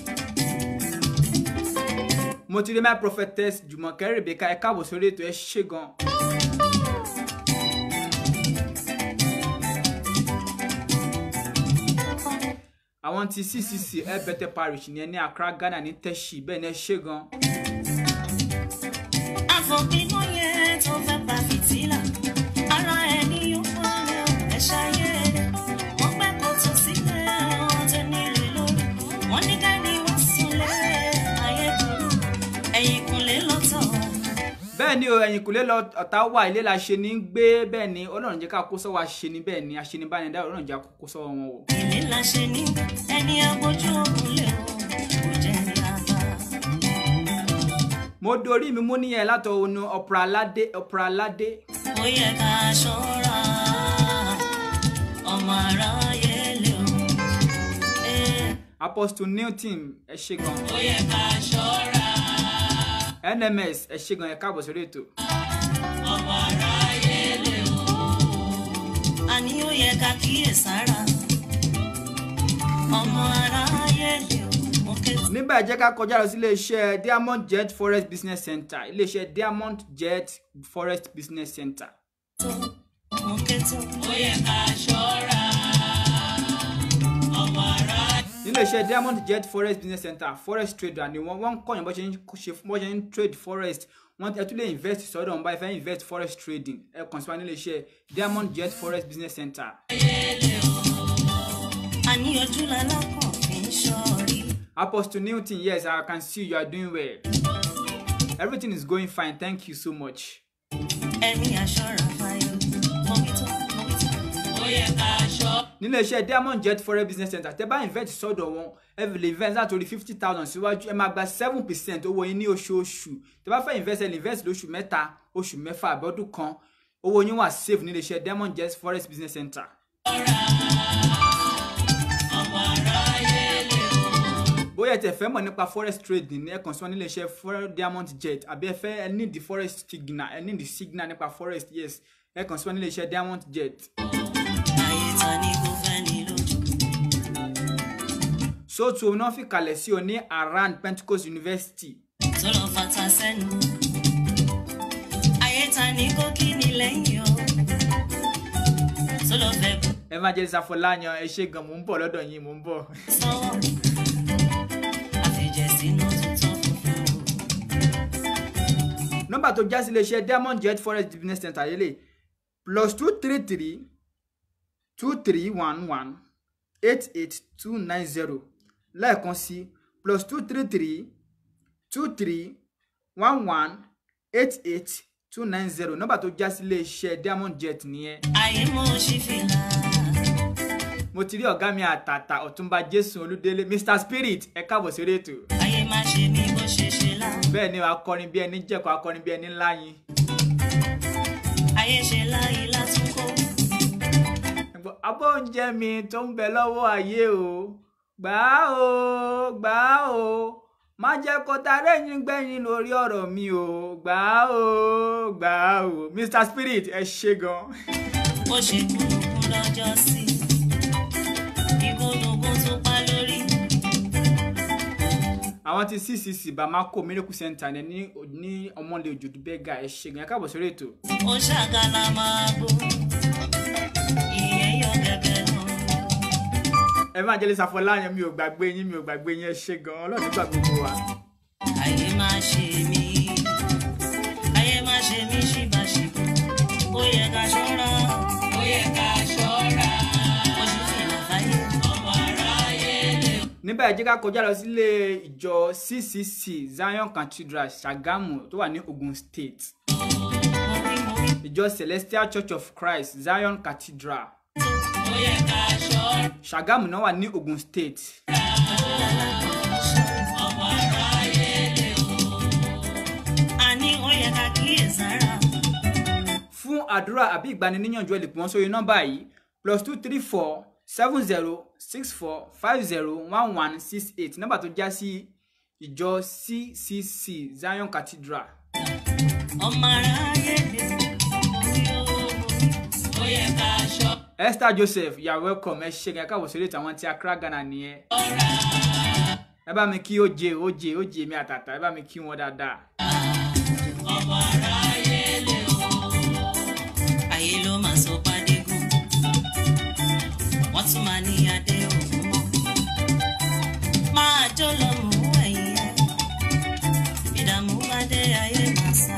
mo ti rí my prophetess jùmọ̀kẹ́ rebecca ẹ káàbọ̀ sórí ètò ẹ ṣé gan. àwọn ti ccc elbete parish ní ẹni accra ghana ní tẹ́sí bẹ́ẹ̀ ni ẹ ṣé gan. àfọ̀pinnu yẹn tó fẹ́ pa fìtílà ara ẹni yóò fọ́lẹ̀ ẹ̀ṣà yẹn wọ́n pẹ́ kó tó sílẹ̀ wọ́n tẹ nílé lórí wọ́n ní dání wọ́n súnlẹ̀ ayé burú ẹ̀yìn kùnlé lọ́tọ̀ bẹ́ẹ̀ ni o ẹ̀yìn kùlé lọ ọ̀tá wà ilé la ṣe ní gbé bẹ́ẹ̀ ni ọlọ́run jẹ́ ká kó sọ́wọ́ àṣẹ ni bẹ́ẹ̀ ni àṣenibánidá ọlọ́run jẹ́ ká kó sọ́wọ́ wọn o. ilé la ṣe ní ẹni agbójú òkúlẹ̀ o kò jẹ́ ní àbá. mo dorí mi mú níyẹn látọ̀ onu ọ̀pọ̀ aládé ọ̀pọ̀ aládé ó yẹ ká ṣọ́ra ọmọ aráyé lè o. Eh. apostle newton ẹ ṣé gan ó yẹ ká ṣọ́ra nms ẹ ṣé gan ẹ káàbọ̀ sórí ètò ọmọ aráyé lè o. àní ó yẹ ká kíyèsára ọmọ aráyé lè o mo ké nígbà jẹ́ ká kọjá lọ sí iléeṣẹ́ diamond jet forest business center iléeṣẹ́ diamond jet forest business center tó mo ké tó ó yẹ ká ṣọ́ra ọmọ aráyé. níléeṣẹ́ diamond jet forest business center forest trader ni wọ́n wọ́n ń kọ́yàn bó ṣe ń ṣe bó ṣe ń trade forest wọ́n ẹ tún lè invest sọ́dọ̀ wọn báyìí fẹ́ invest forest trading ẹ kàn sí wa níléeṣẹ́ diamond jet forest business center àní ojú lalákàn fi ń ṣọ́ọ̀rí apostle newton yes i can see you are doing well everything is going fine thank you so much. ẹni aṣọ́ra fáyọ mo wí tó mo wí tó. ó yẹ ká ṣọ́ níléeṣẹ́ diamond jet foreign business center tẹ́ bá invest sọ́dọ̀ wọn ẹ lè invest látòrí fifty thousand síwájú ẹ máa gba seven percent owó yín ní oṣooṣù tẹ́ bá fẹ́ invest ẹ lè invest lóṣù mẹ́ta oṣù mẹ́fà àbọ̀dún kan owó yín wà safe níléeṣẹ́ diamond jet foreign business center. ọmọ aráyé lè o. bóyá ẹ tẹ́ fẹ́ mọ̀ nípa forest trading ní ẹ kàn sí wọn níléeṣẹ́ foreign diamond jet àbí ẹ fẹ́ ẹ ní the forest signal ẹ ní the signal nípa forest yes ẹ kàn sí wọn níléeṣẹ́ diamond jet. ayé ta ni kò fẹ́ sóòtú náà fi kalẹ̀ sí o ní around pentecost university tó lọ fata sẹ́nu. ayé ta ní kó kí ni lẹ́yìn o. tó lọ fẹ́ bù evangelist afọláyan ẹ ṣe gan mò ń bọ̀ lọ́dọ̀ yín mò ń bọ̀. sọ́wọ́. àfẹ̀jẹ̀ sínú tuntun funfun. nọ́mbà tó já sí iléeṣẹ́ diamond jet forest business center lélẹ̀ plus two three three two three one one eight eight two nine zero lẹ́ẹ̀kan sí plus two three three two three one one eight eight two nine zero nọ́mbà tó já sí iléeṣẹ́ diamond jet nìyẹn ayé mo ṣì fìlà. mo ti rí ọ̀gá mi àtàtà ọ̀túnba jésù olúdélé mr spirit ẹ káàbọ̀ sí orí ètò ayé má ṣe mí bó ṣe ṣe lá. bẹ́ẹ̀ ni akọrin bí ẹni jẹ̀kọ́ akọrin bí ẹni ńlá yín ayé ṣe láyé látúnkó. Ẹ̀gbọ́n, abọ́ oúnjẹ mi tó ń bẹ lọ́wọ́ ayé o gbà á o gbà á o má jẹ́ kó tarẹ́ yín gbẹ̀yìn lórí ọ̀rọ̀ mi o gbà á o gbà á o mr spirit ẹ ṣe gan. bó ṣe kúrúkú lọ́jọ́ sí. ìgbónúgbón tún pa lórí. àwọn ti ccc bamako miracle center ní ní ní ọmọlẹ òjòdú bẹgà ẹ ṣe gan ẹ káàbọ̀ sórí ètò. ó ṣàgàlà máa bò. ìyẹn yọ gẹ́gẹ́ lọ. evangelist afọláyan mi ò gbàgbé yín mi ò gbàgbé yín ẹ ṣe gan ọlọ́run nígbà gbogbo wa. ayé má ṣe mí. ayé má ṣe mí ṣìbàṣìbò. ó yẹ ká ṣọ́ra. ó yẹ ká ṣọ́ra ó ṣì fìlà fáyé. ọmọ aráyé lè níbẹ̀ ẹ jẹ́ ká kọjá lọ sílé ìjọ ccc zion cathedral ṣàgámù tó wà ní ogun state mo wí mo wí. ìjọ celestial church of christ zion cathedral ó yẹ ká ṣọ́ra ṣàgámù náà wà ní ogun state ọmọ aráyé lè àní ó yẹ ká kíyèsára. fún àdúrà àbí ìgbaniníyànjú ẹ lè pè wọ́n sórí nọ́mbà yìí plus two three four seven zero six four five zero one one six eight nọ́mbà tó já sí ìjọ ccc zion cathedral ọmọ aráyé lè. ó yẹ ká ṣọ́ra esther joseph you are welcome ẹ ṣe kẹ́kẹ́ àwòsàn ètò àwọn tí accra ghana nìyẹn ẹ bá mi kí oje oje oje mi àtàtà ẹ bá mi kí wọn dáadáa ọmọ aráyé lè ayé ló máa sọ pàdégún wọ́n tún máa ní adé òun mọ́ máa jó lọ mú ẹ̀yìn ẹ̀ ìdààmú bá dé ayé máa sá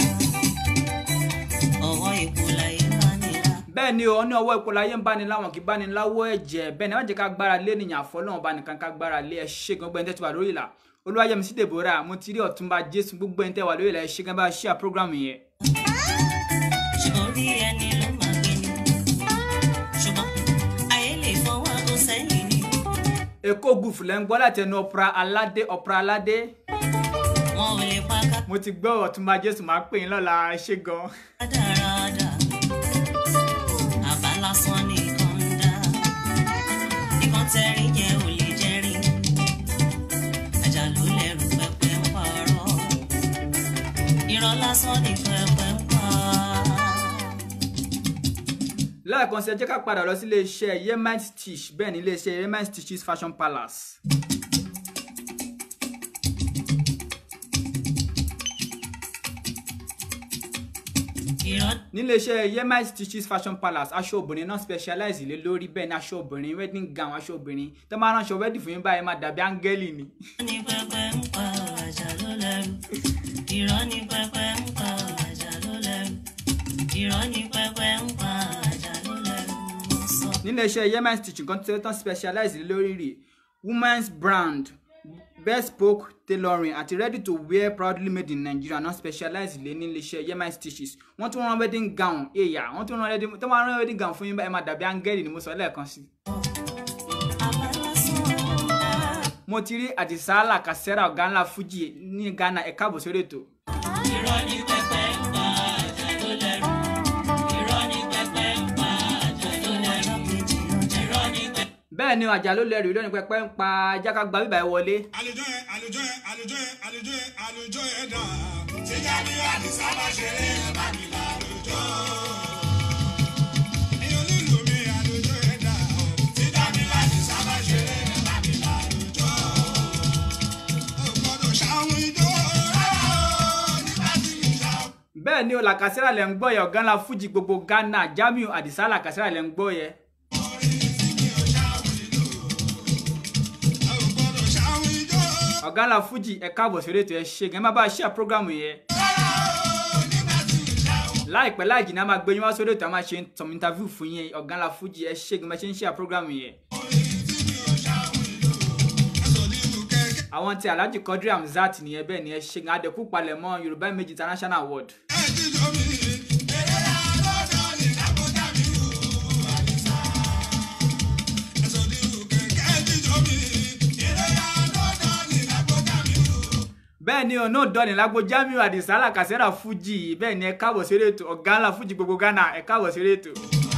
ọwọ́ ìkú láyé bá nira bẹ́ẹ̀ ni o ní ọwọ́ ipò láyé ń báni láwọn kì í báni láwọ́ ẹ̀jẹ̀ bẹ́ẹ̀ ni ẹ má jẹ́ ká gbára lé nìyàn àfọlọ́wọn bá nìkan ká gbára lé ẹ ṣe gan gbẹ́ni tẹ́tí wà lórí ìlà olúwayẹmí sí deborah mo ti rí ọ̀túnba jésù gbogbo ẹni tẹ́ wà lórí ìlà ẹ ṣe gan bá a ṣíà program yẹn ṣùgbọ́n orí ẹni ló máa gbé ni ṣùgbọ́n ayé lè fọwọ́ kó sẹ́yìn ni èkó gùfù lẹ́ ń gbọ́ láti ẹnu ọ̀pra aládé ọ̀pra aládé wọn ò lè pa ká mo ti gbọ́ ọ̀túnba jésù máa pè yín lọ́la ẹ ṣe gan dáradára àbá lásán nìkan ń dá nìkan tẹ́rí yẹn ò lè jẹ́rí ajá ló lẹ́rù pẹpẹ ń parọ́ irọ́ lásán ní pẹpẹ ń pa. lẹ́ẹ̀kan sí ẹ jẹ́ ká padà lọ sí iléeṣẹ́ yemite stitch bẹ́ẹ̀ ni iléeṣẹ́ yemite stitches fashion palace irọ́ níléeṣẹ́ yemite stitches fashion palace aṣọ obìnrin náà specialize lé lórí bẹ́ẹ̀ ni aṣọ obìnrin wedding gown aṣọ obìnrin tó máa ránṣọ wedding fún yín báyìí máa dàbí áńgẹ́lì ni. ní pẹpẹ ń pa ajá ló lẹ́rù irọ́ ní pẹpẹ ń pa ajá ló lẹ́rù irọ́ ní pẹpẹ ń pa ajá ló lẹ́rù mo sọ. níléeṣẹ́ yemite stitch nǹkan tó tán specialize lé lórí rè women's brand bespoke tailoring àti ready to wear proudly made in nigeria náà specialize lé níléeṣẹ́ yemite stitches wọ́n tún rán wedding gown èyà wọ́n tún rán wedding tó máa rán wedding gown fún yín báyìí máa dàbí áńgẹ́lì ni mo sọ lẹ́ẹ̀kan sí i. àbá lásán ń dá. mo ti rí àdìsálà kàṣẹ́rà ọ̀gá ńlá fuji ní ghana ẹ̀ka àbò sórí ètò irọ́ ní pẹpẹ ń pa ajá ló lẹ́rù irọ́ ní pẹpẹ ń pa ajá ló lẹ́rù irọ́ ní pẹpẹ. bẹ́ẹ̀ ni àjà ló lẹ́rìí lónìí pẹpẹ ń pa jáká gba bíbá ẹ wọlé àlùjọ ẹ àlùjọ ẹ àlùjọ ẹ àlùjọ ẹ àlùjọ ẹ dà. tíjà ní àdìsá bá ṣeré bá mi lálùjọ. ẹyọ lílù mi àlùjọ ẹ dà. tíjà ní àdìsá bá ṣeré bá mi lálùjọ. ni o làkàsẹ́rà lẹ̀ ń gbọ́ yẹ ọ̀gá ńlá fújì gbogbo ghana jamiu adisa làkàsẹ́rà lẹ̀ ń gbọ́ yẹ. ọ̀gá ńlá fújì ẹ káàbọ̀ sórí ètò ẹ ṣe gan ẹ má bá a ṣe àpọ́gàmù yẹn. láìpẹ́ láì jìnnà a máa gbé yín wá sórí ètò a máa ṣe some interview fún yín ọ̀gá ńlá fújì ẹ ṣe gan bá ṣe ń ṣe àpọ́gàmù yẹn. àwọn tí alhaji quadri hamzat nìyẹn bẹ́ẹ̀ ni ẹ ṣe gan adẹ́kù palẹ̀mọ́ yorùbá méjì international award. bẹ́ẹ̀ ni ọ̀nà òdọ́ni lágbo jamiu adisa alakasera fuji bẹ́ẹ̀ ni ẹ káàbọ̀ sí ètò ọ̀gá ńlá fuji gbogbo ghana ẹ káàbọ̀ sí ètò.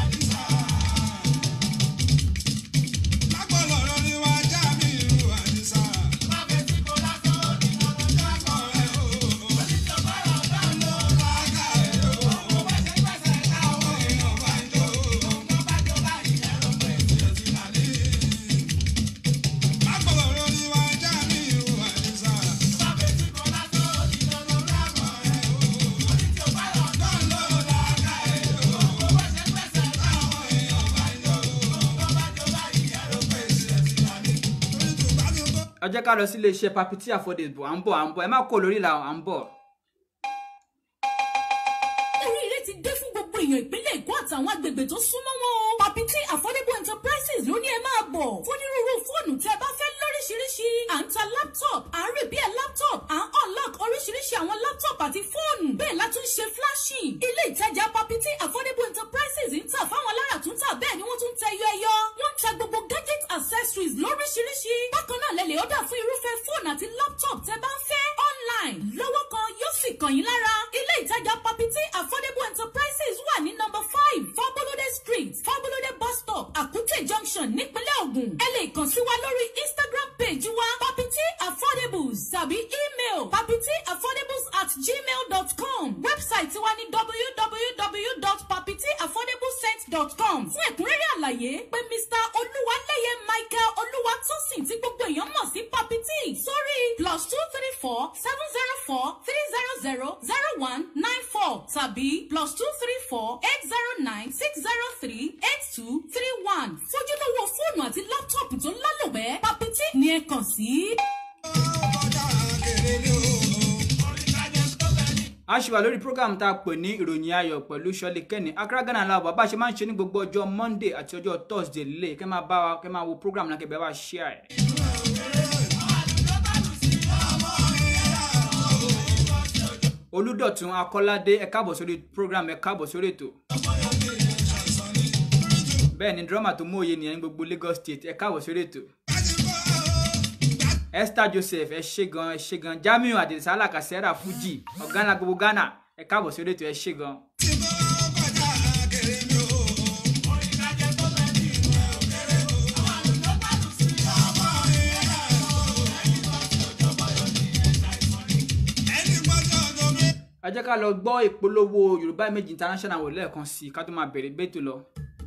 ẹ jẹ́ ká lọ sí iléeṣẹ́ papiti affordable à ń bọ̀ à ń bọ̀ ẹ má kó lórí ìlà à ń bọ̀. oríire ti dé fún gbogbo èèyàn ìpínlẹ̀ èkó àtàwọn agbègbè tó súnmọ́ wọn o. papiti affordable enterprises ló ní ẹ máa bọ̀ fún onírúurú fóònù tí ẹ bá fẹ́ lóríṣiríṣi à ń ta laptop à ń repair laptop à ń unlock oríṣiríṣi àwọn laptop àti fóònù bẹ́ẹ̀ la tún ṣe flashing. ilé ìtajà papiti affordable enterprises ń tà fáwọn alára tún tà bẹ́ẹ̀ ni wọ́n tún tẹ ẹyọ ẹyọ. wọ́n ń ta gbogbo gadget accessories lóríṣiríṣi. bákan náà lẹ lè ọ̀dà fún irúfẹ́ fóònù àti laptop tẹ bá ń fẹ́ online lọ́wọ́ kan yóò sì kàn yín lára. ilé ìtajà papiti affordable enterprises wà ní number five fabolode street fabolode bus stop akute junction nípínlẹ̀ ògùn. ẹ lè kàn sí wa lórí instagram page wa papiti affordables tàbí email papiti affordables at gmail dot com website wa ní www.papitiaffordablescent.com fún ẹ̀kúnrẹ́rẹ́ àlàyé pé mr olúwaléyé michael olúwatósìn tí gbogbo èèyàn mọ̀ sí papiti sórí plus two three four seven zero four three zero zero zero one nine four tàbí plus two three four eight zero nine six zero three eight two three one fojúlówó fóònù àti láptọ̀pù tó lálòpẹ́ papiti ni ẹ kàn sí. a ṣì wà lórí program tá a pè ní ìròyìn ayọ̀ pẹ̀lú ṣọ́lé kẹ́ni accra ghana la wà bá a ṣe máa ń ṣe ní gbogbo ọjọ́ monday àti ọjọ́ thursday lè kẹ́ máa bá wa kẹ́ máa wo program náà kẹ́ bẹ́ẹ̀ bá share ẹ̀. olùdọ̀tún akọ́ládé ẹ káàbọ̀ sórí program ẹ káàbọ̀ sórí ètò. bẹ́ẹ̀ ni drama tó mú òye nìyẹn ní gbogbo lagos state ẹ káàbọ̀ sórí ètò. esther joseph ẹ ṣe gan ẹ ṣe gan jamiu adisa alakasera fuji ọ̀gá ńlá gbogbo ghana ẹ káàbọ̀ sórí ètò ẹ ṣe gan. ẹ jẹ́ ká lọ gbọ́ ìpolówó yorùbá image international wò lẹ́ẹ̀kan sí i ká tó máa bẹ̀rẹ̀ gbẹ́tò lọ.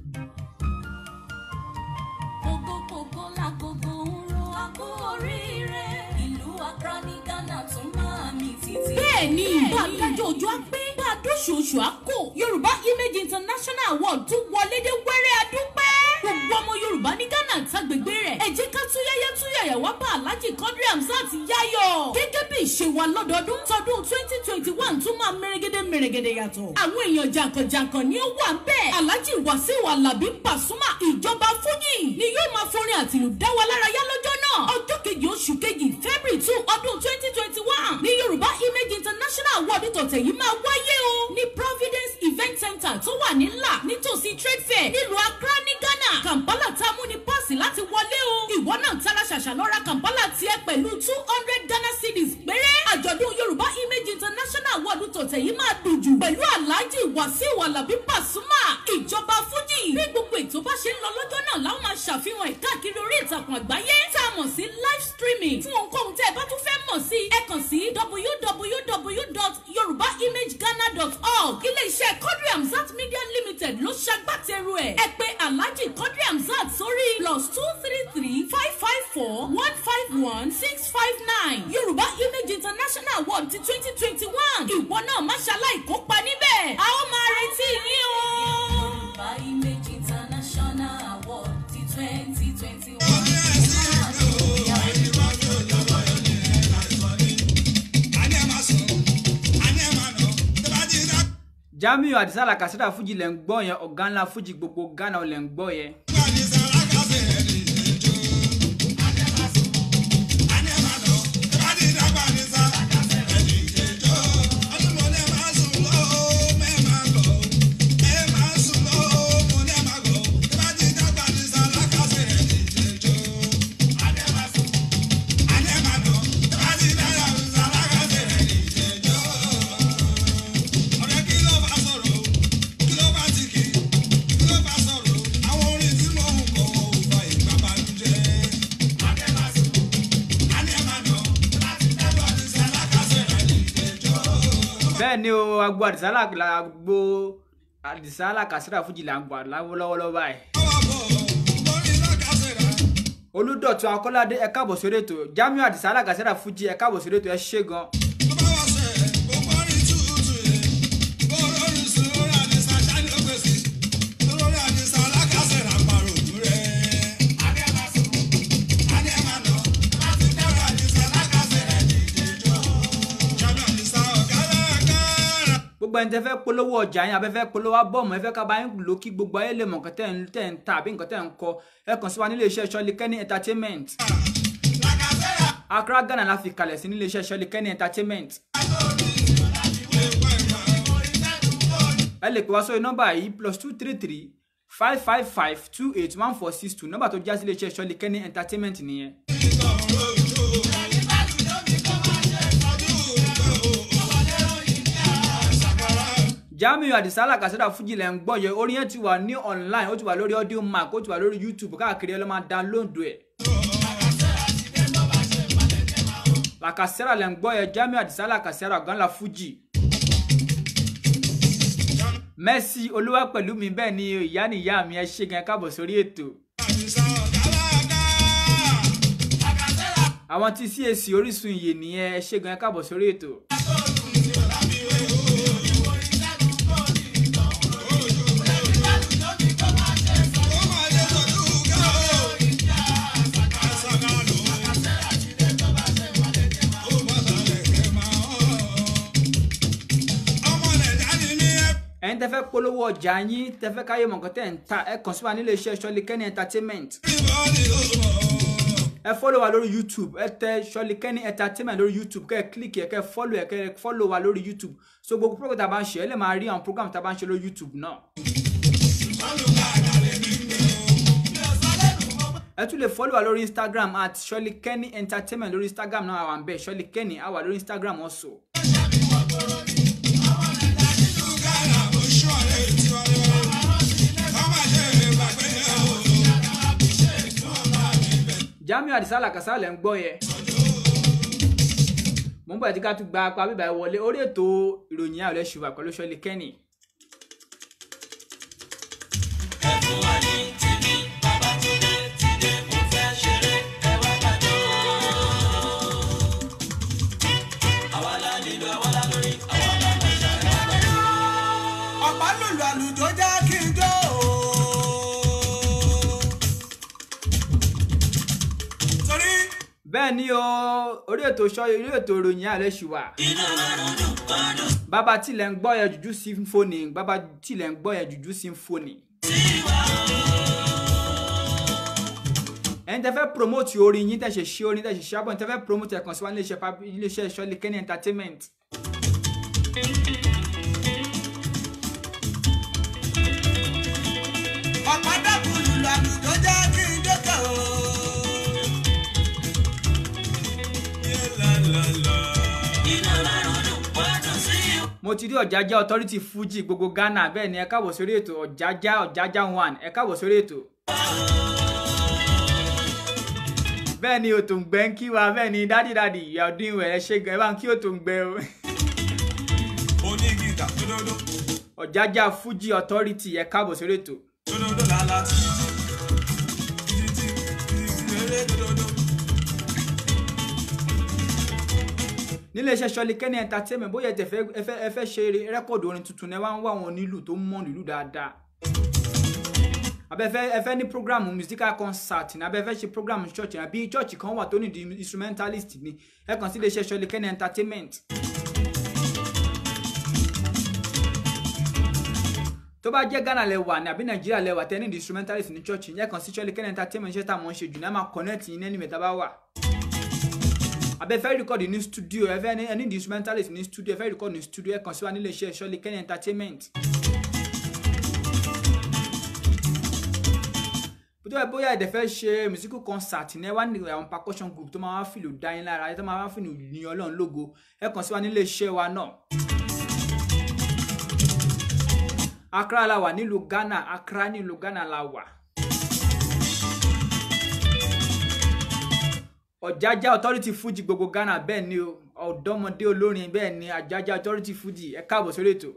Kókókókó lágogo ń ro akó oríire. Ìlú Accra ní Ghana tún máa mì títì. Bẹ́ẹ̀ni, bá a dájọ́ ojú á pé, bá a dóṣooṣù á kò. Yorùbá Image International Award tún wọlé dé wẹ́rẹ́ adúpẹ́. Gbogbo ọmọ Yorùbá ní Ghana àtàgbègbè rẹ̀. Ẹ jẹ́ ká túyẹ́yẹ́ túyẹ̀yẹ̀ wá bá Alhaji Quadri Hamzat yáyọ̀. Gẹ́gẹ́ bí ìṣe wa lọ́dọọdún, tọdún twenty twenty one tún máa mèrègèdè mèrègèdè yàtọ̀. Àwọn èèyàn jàǹkànjàǹkàn ni ó wà ń bẹ̀. Alhaji Wasiu Alabi Pasuma ìjọba Fújì ni yóò máa forin àtìlù dá wa lára yá lọ́jọ́ náà. Ọjọ́ kejì oṣù kejì February two ọdún twenty twenty one ní Yorùbá Image International Award tọ̀tẹ̀ yìí máa wáyé o ní Providence Event Center tó wà ní ńlá nítòsí Trade Fair nílùú Accra ní Ghana. Kampala tá a mú ní páàsì láti wọlé o. Ìwọ náà tara ṣàṣà lọ ra Kampala tiẹ̀ pẹ̀lú two hundred Ghana cedis péré. Àjọ̀dún Yorùbá Image International Award tọ̀tẹ̀ yìí máa dùn jù pẹ̀lú Alhaji Wasiu Alabi Pasuma ìjọba Fújì. Bí gbogbo ètò bá ṣe ń lọ lọ́jọ́ náà láwọn máa ṣàfihàn ẹ̀ káàkiri orí ìtàkùn àgbáyé tá a mọ̀ sí live streaming. Fún ohunkóhun tẹ́ ẹ bá tún fẹ́ mọ̀ sí ẹ kàn sí www.yorubaimagegana.org. Ilé-iṣẹ́ Quadri Hamzat Media Limited ló ṣagbátẹrù ẹ̀. Ẹ pè Alhaji Quadri Hamzat sórí plus two three three five five four one five one six five nine. Yorùbá Image International Award ti twenty twenty one. Ìwọ náà má ṣaláì kópa níbẹ̀. twenty Ó one. ní ẹ̀sìn ìlú ẹni bá fi òjòjò ẹni ẹ̀ láìsọ ní. Àní ẹ̀ máa sùn, àní ẹ̀ máa nà, tó bá ti dá jamiu adisa lakasera fuji lẹ ń gbọ́ yẹn ọ̀gá ńlá fuji gbogbo ghana lẹ ń gbọ́ yẹn. gbà ní sàràkà sí ẹni ìjọ. Àní ẹ̀ máa sùn, àní ẹ̀ máa nà, tó bá ti dá gbà ní sàràkà sí ẹni ìjọ. Ọdún mo ní ẹ̀ máa sùn lọ́wọ́, mẹ́ máa gọ̀. Ẹ̀ máa sùn lọ́wọ́, mo ní ẹ̀ máa gọ̀. Tó bá ti dá gbà ní sàràkà sí ẹni ìjọ. Àní ẹ̀ máa sùn, àní ẹ̀ máa nà, tó bá ti dá gbà ní sàràkà sí ẹni ìjọ. Ọ̀rẹ́ kí ló bá sọ̀rọ̀? Kí ló bá ti kì? Kí ló bá sọ̀rọ̀? Àwọn orin tí mò ń kọ ò fa ìgbàbanújẹ́. Adé máa sùn, adé máa nà, láti dábọ̀ ní sálákàsẹ̀ rẹ̀ ní ìjẹ́jọ́. bẹ́ẹ̀ ni o agbo adisa la agbo adisa lakasera fuji là ń gbà lọ́wọ́lọ́wọ́ báyìí. Ọwọ́ bọ̀, lórí lákàsẹ̀ rẹ̀. olùdọ̀tun akọ́ládé ẹ káàbọ̀ sórí ètò jamiu adisa lakasera fuji ẹ káàbọ̀ sórí ètò ẹ ṣé gan. Tó bá wá ṣẹ̀, gbogbo orin tútù yẹn. Bó lórí sùn, lórí àdìsá ṣáni ó gbèsè. Lórí àdìsá lákàsẹ̀ rẹ̀ àparò òdú rẹ̀. Adé máa sùn, adé máa nà, láti dábọ̀ àdìsá lákàsẹ̀ rẹ̀ ní ìjẹ́jọ́. Jábọ̀ àdìsá ọ̀gá lákàrà. gbogbo ẹni tẹ fẹ́ polówó ọjà yín abẹ́fẹ́ polówó abọ́ọ̀mù ẹ fẹ́ ká bá yín lò kí gbogbo ayé lè mọ̀ nǹkan tẹ́ ń tẹ́ ń ta àbí nǹkan tẹ́ ń kọ ẹ kàn sí wa nílé iṣẹ́ Ṣọ́lí Kenny entertainment Accra Ghana la fi kalẹ̀ sí nílé iṣẹ́ Ṣọ́lí Kenny entertainment ẹ lè pè wá sórí nọ́mbà yìí plus two three three five five five two eight one four six two nọ́mbà tó já sí ilé iṣẹ́ Ṣọ́lí Kenny entertainment nìyẹn. Jamiu Adisa Lakasera Fuji lẹ́ ń gbọ́ yẹ orin yẹn ti wà ní online ó ti wà lórí audio mark ó ti wà lórí YouTube káàkiri ẹ lọ́ máa download ẹ̀. Lakasera lẹ́ ń gbọ́ yẹ Jamiu Adisa Lakasera ọ̀gá ńlá Fuji. Mercy olúwa pẹ̀lú mi bẹ́ẹ̀ ni ìyá ni ìyá mi ẹ ṣé gan ẹ káàbọ̀ sórí ètò. àwọn tí CAC Orísun ìyè nìyẹn ẹ ṣé gan ẹ káàbọ̀ sórí ètò. ẹ̀yin tẹ́ fẹ́ polówó ọjà yín tẹ́ fẹ́ káyé mọ̀ nǹkan tẹ́ ń ta ẹ kàn sí wa nílé iṣẹ́ Ṣọ́lí Kenny entertainment ẹ fọ́lọ̀ wa lórí youtube ẹ tẹ Ṣọ́lí Kenny entertainment lórí youtube kẹ́ ẹ kílíkì ẹ kẹ́ ẹ fọ́lọ̀ ẹ kẹ́ ẹ fọ́lọ̀ wa lórí youtube so gbogbo program tá a bá ń ṣe ẹ lè máa rí àwọn program tá a bá ń ṣe lórí youtube náà. ẹ tún lè fọ́lọ̀ wa lórí instagram at Ṣọ́lí Kenny entertainment lórí instagram náà àwọn àbẹ̀ Ṣọ́lí Kenny á wà lórí instagram also. Jamiu Adisa Lakasera lẹ́ ń gbọ́ yẹ. mo ń bọ̀ ẹ́ tí ká tún gba apá bíbá ẹ wọlé orí ètò ìròyìn ayọ̀lẹ̀ ṣùgbọ́n pẹ̀lú Ṣọ́lí Kenny. ọ̀pá lùlù àlùjọ jẹ́ kí n jó o. torí bẹ́ẹ̀ ni o orí ètò ṣọ́ orí ètò ìròyìn ayọ̀lẹ̀ ṣùgbọ́n. bàbá tilẹ̀ ń gbọ́ yẹ jùjú symphony bàbá tilẹ̀ ń gbọ́ yẹ jùjú symphony. ẹ̀yin tẹ́ fẹ́ promote orin yín tẹ́ ṣe ṣe orin tẹ́ ṣe ṣe abọ́ tẹ́ fẹ́ promote ẹ̀kan sí wa nílé iṣẹ́ pab- nílé iṣẹ́ Ṣọ́lí Kenny entertainment. ọ̀pá dàbò lùlù àlùjọ jẹ́ kí n jókè o. mo ti rí ọ̀jájá authority fuji gbogbo ghana bẹ́ẹ̀ ni ẹ káàbọ̀ sórí ètò ọ̀jájá ọ̀jájá one ẹ káàbọ̀ sórí ètò. bẹ́ẹ̀ ni òtòǹgbẹ́ ń kí wa bẹ́ẹ̀ ni dádì dádì ìyá ọdún ìwẹ̀ ẹ ṣe gan ẹ bá ń kí òtòǹgbẹ́ o. onígìtà tódódó ọ̀jájá fuji authority ẹ káàbọ̀ sórí ètò. tódódó làlá títí títí títí eré tódódó. nílé iṣẹ́ Ṣọ́lí Kenny entertainment bóyá ẹ tẹ̀ fẹ́ ẹ fẹ́ ẹ fẹ́ ṣe rẹ́kọ̀dù orin tuntun ẹ wá ń wá àwọn onílù tó mọ̀ nílù dáadáa. abẹ́fẹ́ ẹ fẹ́ ní program musical concert ní abẹ́fẹ́ ṣe program church àbí church kan wà tó ní di instrumentalist ni ẹ kàn sí iléeṣẹ́ Ṣọlé Kenny entertainment. tó bá jẹ́ Ghana lẹ wà ní àbí Nàìjíríà lẹ wà tẹ́ ní di instrumentalist ní church yẹn kàn sí Ṣọlé Kenny entertainment ṣé táwọn ń ṣe jù ní a máa connect yín ní ẹnìmẹ̀ta bá wà abẹ́fẹ́ record ní studio ẹ fẹ́ ní ẹni di instrumentalist ní studio ẹ fẹ́ record ní studio ẹ kàn sí wa nílé iṣẹ́ Ṣọlé Kenny entertainment. tó ẹ bóyá ẹ̀dẹ̀ fẹ́ ṣe musical concert ní ẹ wá ní àwọn percussion group tó máa wá fìlù dá yín lára ẹ tó máa wá fìlù ní ọlọ́run lógo ẹ kàn sí wa nílé iṣẹ́ wa náà. Accra la wà nílùú Ghana Accra nílùú Ghana la wà. Ọ̀jájá authority Fuji gbogbo Ghana bẹ́ẹ̀ ni o ọ̀dọ́mọdé olórin bẹ́ẹ̀ ni Àjájá authority Fuji ẹ káàbọ̀ sórí ètò.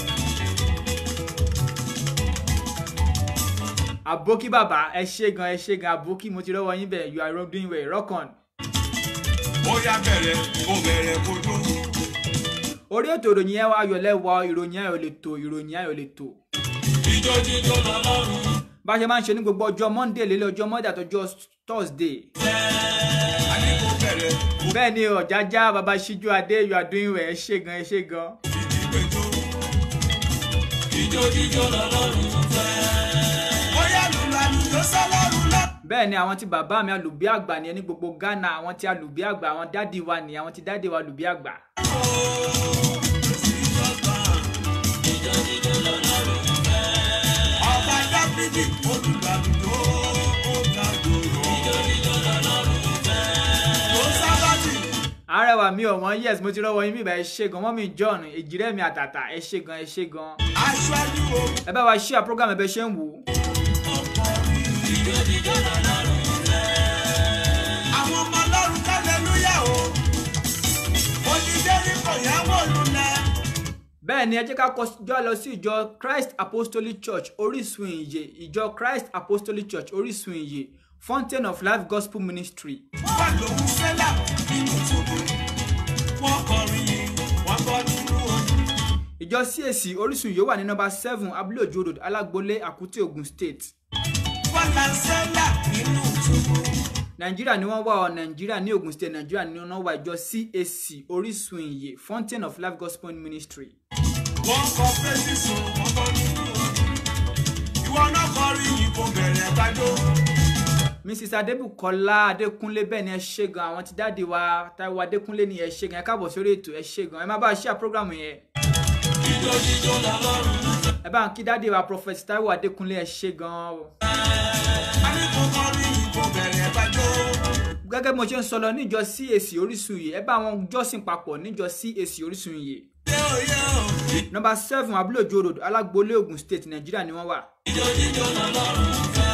àbókí bàbá ẹ ṣé gan ẹ ṣé gan àbókí mo ti rọwọ yín bẹ you are doing well rock on. ó yá bẹ̀rẹ̀ ó bẹ̀rẹ̀ kó tó. orí ètò ìròyìn ẹ ayọ̀ lẹ́wọ̀ ìròyìn ayọ̀ lè tò ìròyìn ayọ̀ lè tò. ijó jíjó lọ́lọ́run. bá a ṣe máa ń ṣe ní gbogbo ọjọ́ monday lélẹ̀ ọjọ́ monday àtọjọ́ thursday. a ní kó bẹ̀rẹ̀ ó bẹ́ẹ̀ ni ọ̀jájá bàbá ṣíjú adé you are doing well ẹ ṣé gan ẹ ṣé gan. fìdí péjọ. ijó jíjó lọ́lọ́run fẹ́. ó yá lùlù àlùjọ sọ́lọ́run lọ. bẹ́ẹ̀ ni àwọn tí bàbá mi alùbí àgbà ni ẹni gbogbo ghana àwọn tí alùbí àgbà àwọn dádì wa ni àwọn tí dádì wa alùbí àgbà. ọba dábìdì olùgbàlùjọ ó ga jòrò. ló sábàtì. arẹwà mi ọ̀wọ́n yes mo ti rọ́wọ́ yín bíbá ẹ ṣé gan mọ́mí john èjìrẹ́ mi àtàtà ẹ ṣé gan ẹ ṣé gan. aṣáájú o. ẹ bá wa share program ẹ bẹ ṣe ń wò ó. àwọn ọmọ ọlọ́run kálẹ́lúyà o. onídẹ́rì kò yáwó lulẹ̀. bẹ́ẹ̀ ni ẹ jẹ́ ká kọjọ́ lọ sí ìjọ christ apostolic church orísun ìyè ìjọ christ apostolic church orísun ìyè fountain of life gospel ministry wọ́n lòún sẹ́là nínú túbú. wọ́n kọrin yìí wọ́n bọ́ nínú ojú. ìjọ cac orísun ìyè wà ní nọ́mbà seven abúlé òjò road alágbolé àkútì ogun state wọ́n là ń sẹ́là nínú túbú. nàìjíríà ni wọ́n wà ọ nàìjíríà ní ogun state nàìjíríà ni wọ́n wà ìjọ cac orísun ìyè fountain of life gospel ministry wọ́n kọ fèsì sùn wọ́n bọ́ nínú ojú. ìwọ náà kọrin yìí kò bẹ̀rẹ̀ gbàjọ́. mrs adébùkọ́lá adékúnlé bẹ́ẹ̀ ni ẹ ṣé gan àwọn tí dáàdi wa táíwò adékúnlé ni ẹ ṣé gan ẹ káàbọ̀ sórí ètò ẹ ṣé gan ẹ má bá a share program yẹn ijó jíjó lọ́lọ́run. ẹ bá ń kí dáàdi wa prophet táíwò adékúnlé ẹ ṣé gan o. a ní kó kọrin yìí kò bẹ̀rẹ̀ gbàjọ́. gẹ́gẹ́ bí mo ṣe ń sọ lọ níjọ cac orísun yìí ẹ bá wọn jọ́sìn papọ̀ níjọ cac orísun yìí yé o yé o. nọ́mbà seven abúlé òjò road alágbolé ogun state nàìjíríà ni wọ́n wà. ijó jíjó lọ́lọ́run fẹ́.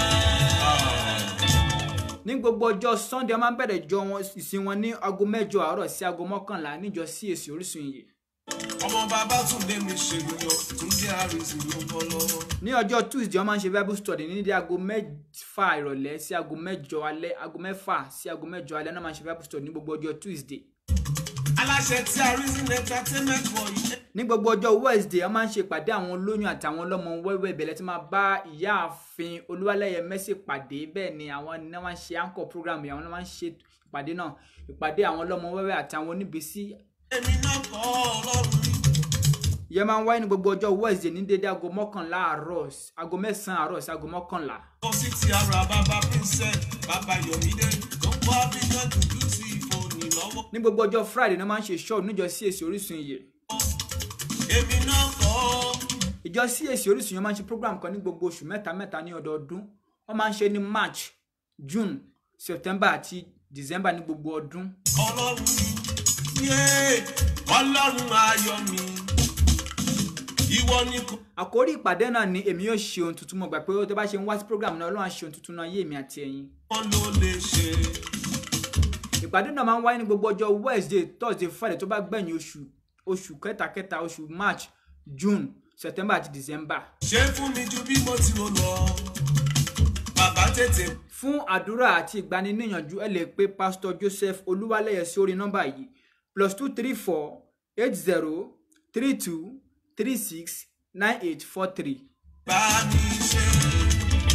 ní gbogbo ọjọ́ sunday wọ́n máa ń bẹ̀rẹ̀ jọ wọn ìsìn wọn ní aago mẹ́jọ àárọ̀ sí aago mọ́kànlá níjọ cac orísun yìí. ọmọ bàbá tún lé mi ṣègbìyàn tún jẹ́ àrísí ló bọ́ lọ́wọ́. ní ọjọ́ tuesday wọ́n máa ń ṣe bible study ní ní aago mẹ́fà ìrọ̀lẹ́ sí aago mẹ́jọ alẹ́ aago mẹ́fà sí aago mẹ́jọ alẹ́ náà máa ń ṣe bible study ní gbogbo ọjọ́ tuesday. aláṣẹ tí àrísí entertainment wọ̀ yìí. ní gbogbo ọjọ́ wednesday wọ́n máa ń ṣe ìpàdé àwọn olóyún àtàwọn ọlọ́mọ wẹ́wẹ́ ìbẹ̀lẹ̀ tí máa bá ìyáàfin olúwalẹ́yẹ mẹ́sì pàdé bẹ́ẹ̀ ni àwọn ni wọ́n máa ń ṣe anchor program yìí àwọn ni wọ́n máa ń ṣe ìpàdé náà ìpàdé àwọn ọlọ́mọ wẹ́wẹ́ àtàwọn oníbísí èmi náà kọ́ ọlọ́run rí. ìyẹn máa ń wáyé ní gbogbo ọjọ́ wednesday ní dédé aago mọ́kànlá àárọ̀ aago mẹ́sàn-án àárọ̀ sí aago mọ́kànlá kò sí ti ara bàbá princess bàbá yomide tó ń kọ́ abidjan dúdú sí ìfòònì lọ́wọ́. ní gbogbo ọjọ́ friday náà máa ń ṣe show níjọ cac orísun ìyè èmi náà kọ́ ìjọ cac orísun yẹn máa ń ṣe program kan ní gbogbo oṣù mẹ́ta mẹ́ta ní ọdọọdún wọ́n máa ń ṣe ní march june september àti december ní gbogbo ọdún ọlọ́run mi yé ọlọ́run ayọ̀ mi ìwọ ni kò. àkórí ìpàdé náà ni èmi yóò ṣe ohun tuntun mo gbà pé tó bá ṣe ń wá sí program náà ọlọ́run á ṣe ohun tuntun náà yé èmi àti ẹ̀yin wọ́n ló lè ṣe. ìpàdé náà máa ń wáyé ní gbogbo ọjọ́ wednesday thursday friday tó bá gbẹ̀yìn oṣù oṣù kẹtàkẹta oṣù march june september àti december ṣé fún mi ju bí mo ti rò lọ. bàbá tètè fún àdúrà àti ìgbaniníyànjú ẹ lè pe pastor joseph olúwalẹyẹ sí orí nọ́mbà yìí plus two three four eight zero three two three six nine eight four three. bá mi ṣe.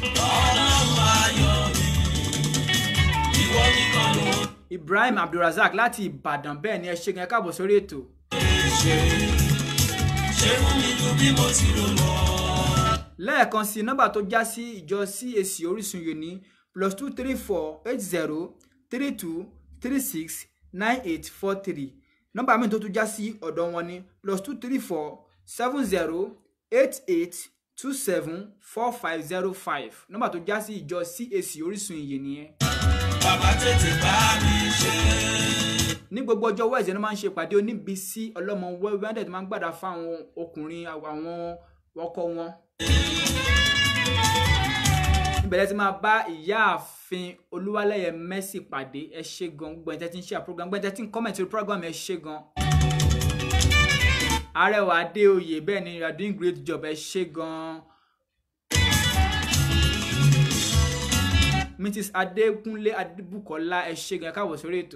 ọlọ́run ayọ̀ mi ìwọ nìkan ló ibrahim abdulrasaq láti ìbàdàn bẹ́ẹ̀ ni ẹ ṣe gan ẹ káàbọ̀ sórí ètò lè ṣe ṣe fún mi ju bí mo ti rò lọ. lẹ́ẹ̀kan sí nọ́mbà tó já sí ìjọ cac orísun yìí ní plus two three four eight zero three two three six nine eight four three nọ́mbà míì tó tún já sí ọ̀dọ̀ wọn ní plus two three four seven zero eight eight two seven four five zero five nọ́mbà tó já sí ìjọ cac orísun yìí nìyẹn. bàbá tètè bá mi ṣe. ní gbogbo ọjọ́ wẹ́ẹ̀sì ló máa ń ṣe ìpàdé oníbísí ọlọ́mọ wẹ́wẹ́ ẹ̀ máa ń gbàdá fáwọn ọkùnrin àwọn ọkọ wọn. níbẹ̀rẹ̀ tí máa bá ìyáàfin olúwalẹ́yẹ mẹ́sì pàdé ẹ ṣe gan gbogbo ẹ̀jẹ̀ tí ń ṣe àprogram gbogbo ẹ̀jẹ̀ tí ń kọ́mẹ̀tì lórí program ẹ ṣe gan. arẹwà adéoyè bẹ́ẹ̀ ni you are doing great job ẹ ṣe gan. mrs adékúnlé adébùkọ́lá ẹ ṣe gan ẹ káàbọ̀ sórí ètò.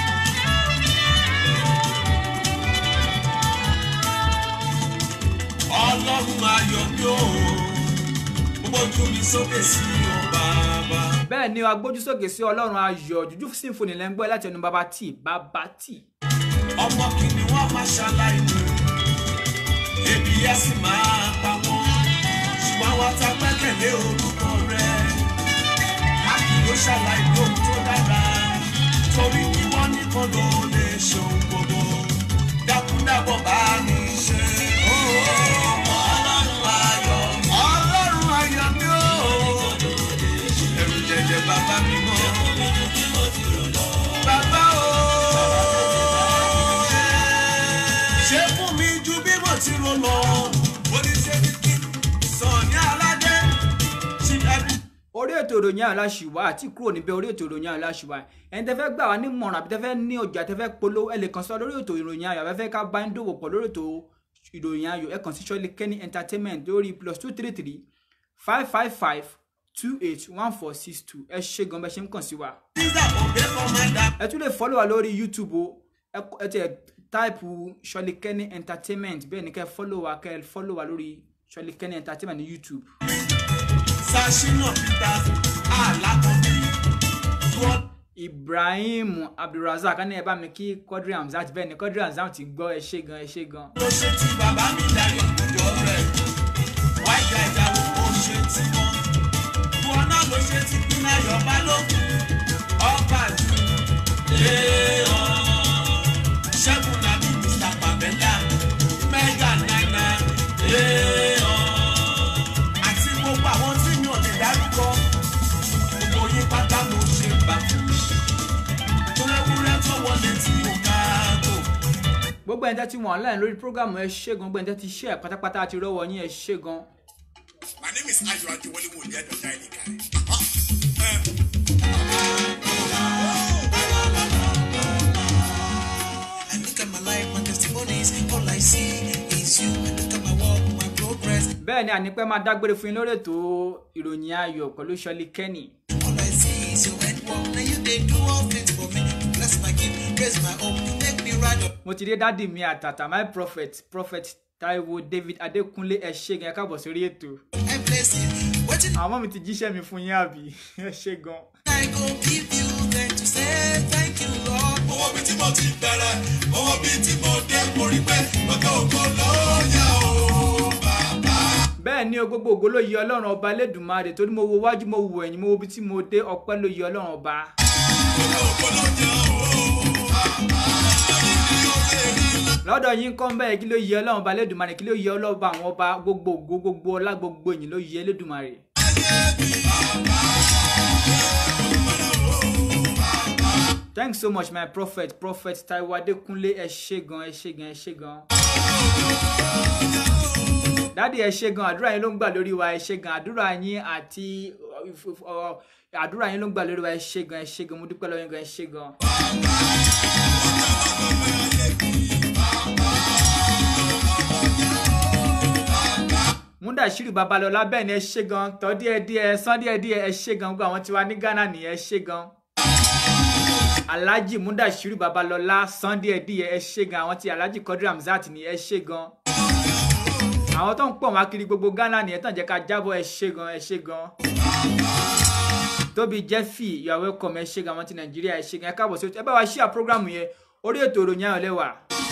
ọlọ́run ayọ̀ mi ò mo bójú mi sókè sí ọ bàbá. bẹ́ẹ̀ ni agbójúsókè sí ọlọ́run ayọ̀ jújú symphony lẹ́ ń gbọ́ láti ẹnu bàbá tí bàbá tí. ọmọ kìíní wọn máa ṣàlàyé mi ebi ẹ sì máa pa wọn ṣùgbọ́n wa ta gbẹ́kẹ̀lé orúkọ rẹ a kì yóò ṣàlàyé ohun tó dára torí kí wọ́n nìkan ló lè ṣe ohun gbogbo dákúndàbọ̀ bá mi ṣe. ọlọ́run ayọ̀ mi ọlọ́run ayọ̀ mi ó ẹ̀rù jẹjẹ bàbá mi mọ́ bàbá o ṣe fún mi ju bí mo ti rò lọ. oníṣẹ́ ní kí sàn ní aládé ṣí ẹbí. orí ètò ìròyìn aláṣìwá àti kúrò níbẹ̀ orí ètò ìròyìn aláṣìwá ẹni tẹ́ fẹ́ gbà wá nímọ̀ràn àbí tẹ́ fẹ́ ní ọjà tẹ́ fẹ́ polówó ẹ lè kàn sí wa lórí ètò ìròyìn ayọ̀ àbẹ́fẹ́ ká bá ń dòwò pọ̀ lórí ètò ìròyìn ayọ̀ ẹ kàn sí Ṣọ́lé Kenny entertainment lórí plus two three three five five five two eight one four six two ẹ ṣe gan bẹ́ẹ̀ ṣe ń kàn sí wa. pizza òbí kọ́mọ́dà. ẹ tún lè follow wa lórí youtube o ẹ kọ- ẹ tiẹ̀ táìpù Ṣọ́lé Kenny entertainment bẹ́ẹ̀ ni kẹ́ ẹ follow wa kẹ́ ẹ follow wa lórí Ṣọ́lé Kenny entertainment ní youtube. sashina peter alakobi wọ́n ibrahim abdulrasaq ní ẹ bá mi kí quadri hamzat bẹ́ẹ̀ ni quadri hamzat ti gbọ́ ẹ ṣé gan ẹ ṣé gan. ló ṣe ti bàbá mi darí ìjọ rẹ̀ wáìgà ìjàwó ó ṣe ti wọn wọn náà ló ṣe ti pinna yọba lókun ọba jù léèọ ṣẹ́gun nàbí mr pamela mega nana léèọ àti gbogbo àwọn tí mi ò lè dárúkọ gbogbo yín pátá ló ṣe bá tó lẹ́wúrẹ́ tó wọlé tí ò káàgò. gbogbo ẹni tẹ́ ti wọ̀n online lórí programu ẹ ṣé gan gbogbo ẹni tẹ́ ti share pátápátá àti rọ́wọ́ yín ẹ ṣé gan. My name is Ayo Adewale Wole Adoja Elika. I look at my life, my testimonies, all I see is you. I look at my walk, my progress, bẹ́ẹ̀ ni ànípẹ́ máa dágbére fún yín lórí ètò ìròyìn ayọ̀ pẹ̀lú Ṣọ́lé Kenny. all I see is your head walk. Now you they do all things for me. Bless my gift, raise my hope, make me ride up. mo ti dé dádì mi àtàtà my prophet prophet taiwo david adékúnlé ẹ ṣé gan ẹ káàbọ̀ sórí ètò. and bless you. What àwọn ọmọ mi ti jíṣẹ́ mi fún yín àbí ẹ ṣé gan. I go give you then to say thank you, Lord. Owó bíi tí mo ti bẹ̀rẹ̀, owó bíi tí mo dé, mo rí pé ọjọ́ ògo ló yẹ o bàbá. bẹ́ẹ̀ ni o gbogbo ògo ló yẹ ọlọ́run ọba lẹ́dùnmáre torí mo wo wájú mo wo ẹ̀yìn mo wo ibi tí mo dé ọpẹ́ ló yẹ ọlọ́run ọba. Ọjọ́ ògo ló yẹ o bàbá. Orí mi ò lè rí i. lọ́dọ̀ yín kọ́ ń bẹ́ẹ̀ kí ló yẹ ọlọ́run ọba lẹ́dùnmáre kí ló yẹ ọlọ́ba àwọn ọba gbogbo ògo gbogbo ọlá gbogbo ẹ̀yìn ló yẹ lẹ́dùnmáre. thanks so much my prophet prophet taiwo adékúnlé ẹ ṣé gan ẹ ṣé gan ẹ ṣé gan. dádì ẹ ṣé gan àdúrà yín ló ń gbà lórí wa ẹ ṣé gan àdúrà yín àti ọ, àdúrà yín ló ń gbà lórí wa ẹ ṣé gan ẹ ṣé gan mo dúpẹ́ lọ́wọ́ yín gan ẹ ṣé gan. múdàṣírí babalọlá bẹ́ẹ̀ ni ẹ ṣé gan tọ́ díẹ̀díẹ̀ sán díẹ̀díẹ̀ ẹ ṣé gan gbogbo àwọn tiwa ní ghana nìyẹn ẹ ṣé gan alhaji múdàṣírí babalọlá sán díẹ̀díẹ̀ ẹ ṣé gan àwọn ti alhaji kọdí ramzat ni ẹ ṣé gan àwọn tó ń pọ̀ wá kiri gbogbo ghana nìyẹn tàn jẹ́ ká jábọ̀ ẹ ṣé gan ẹ ṣé gan tóbi jeffy you are welcome ẹ ṣe gan àwọn ti nàìjíríà ẹ ṣe gan ẹ káàbọ̀ sí ẹ bá wa ṣíà program yẹn orí ètò ìròyìn ayọ̀ lẹ́wà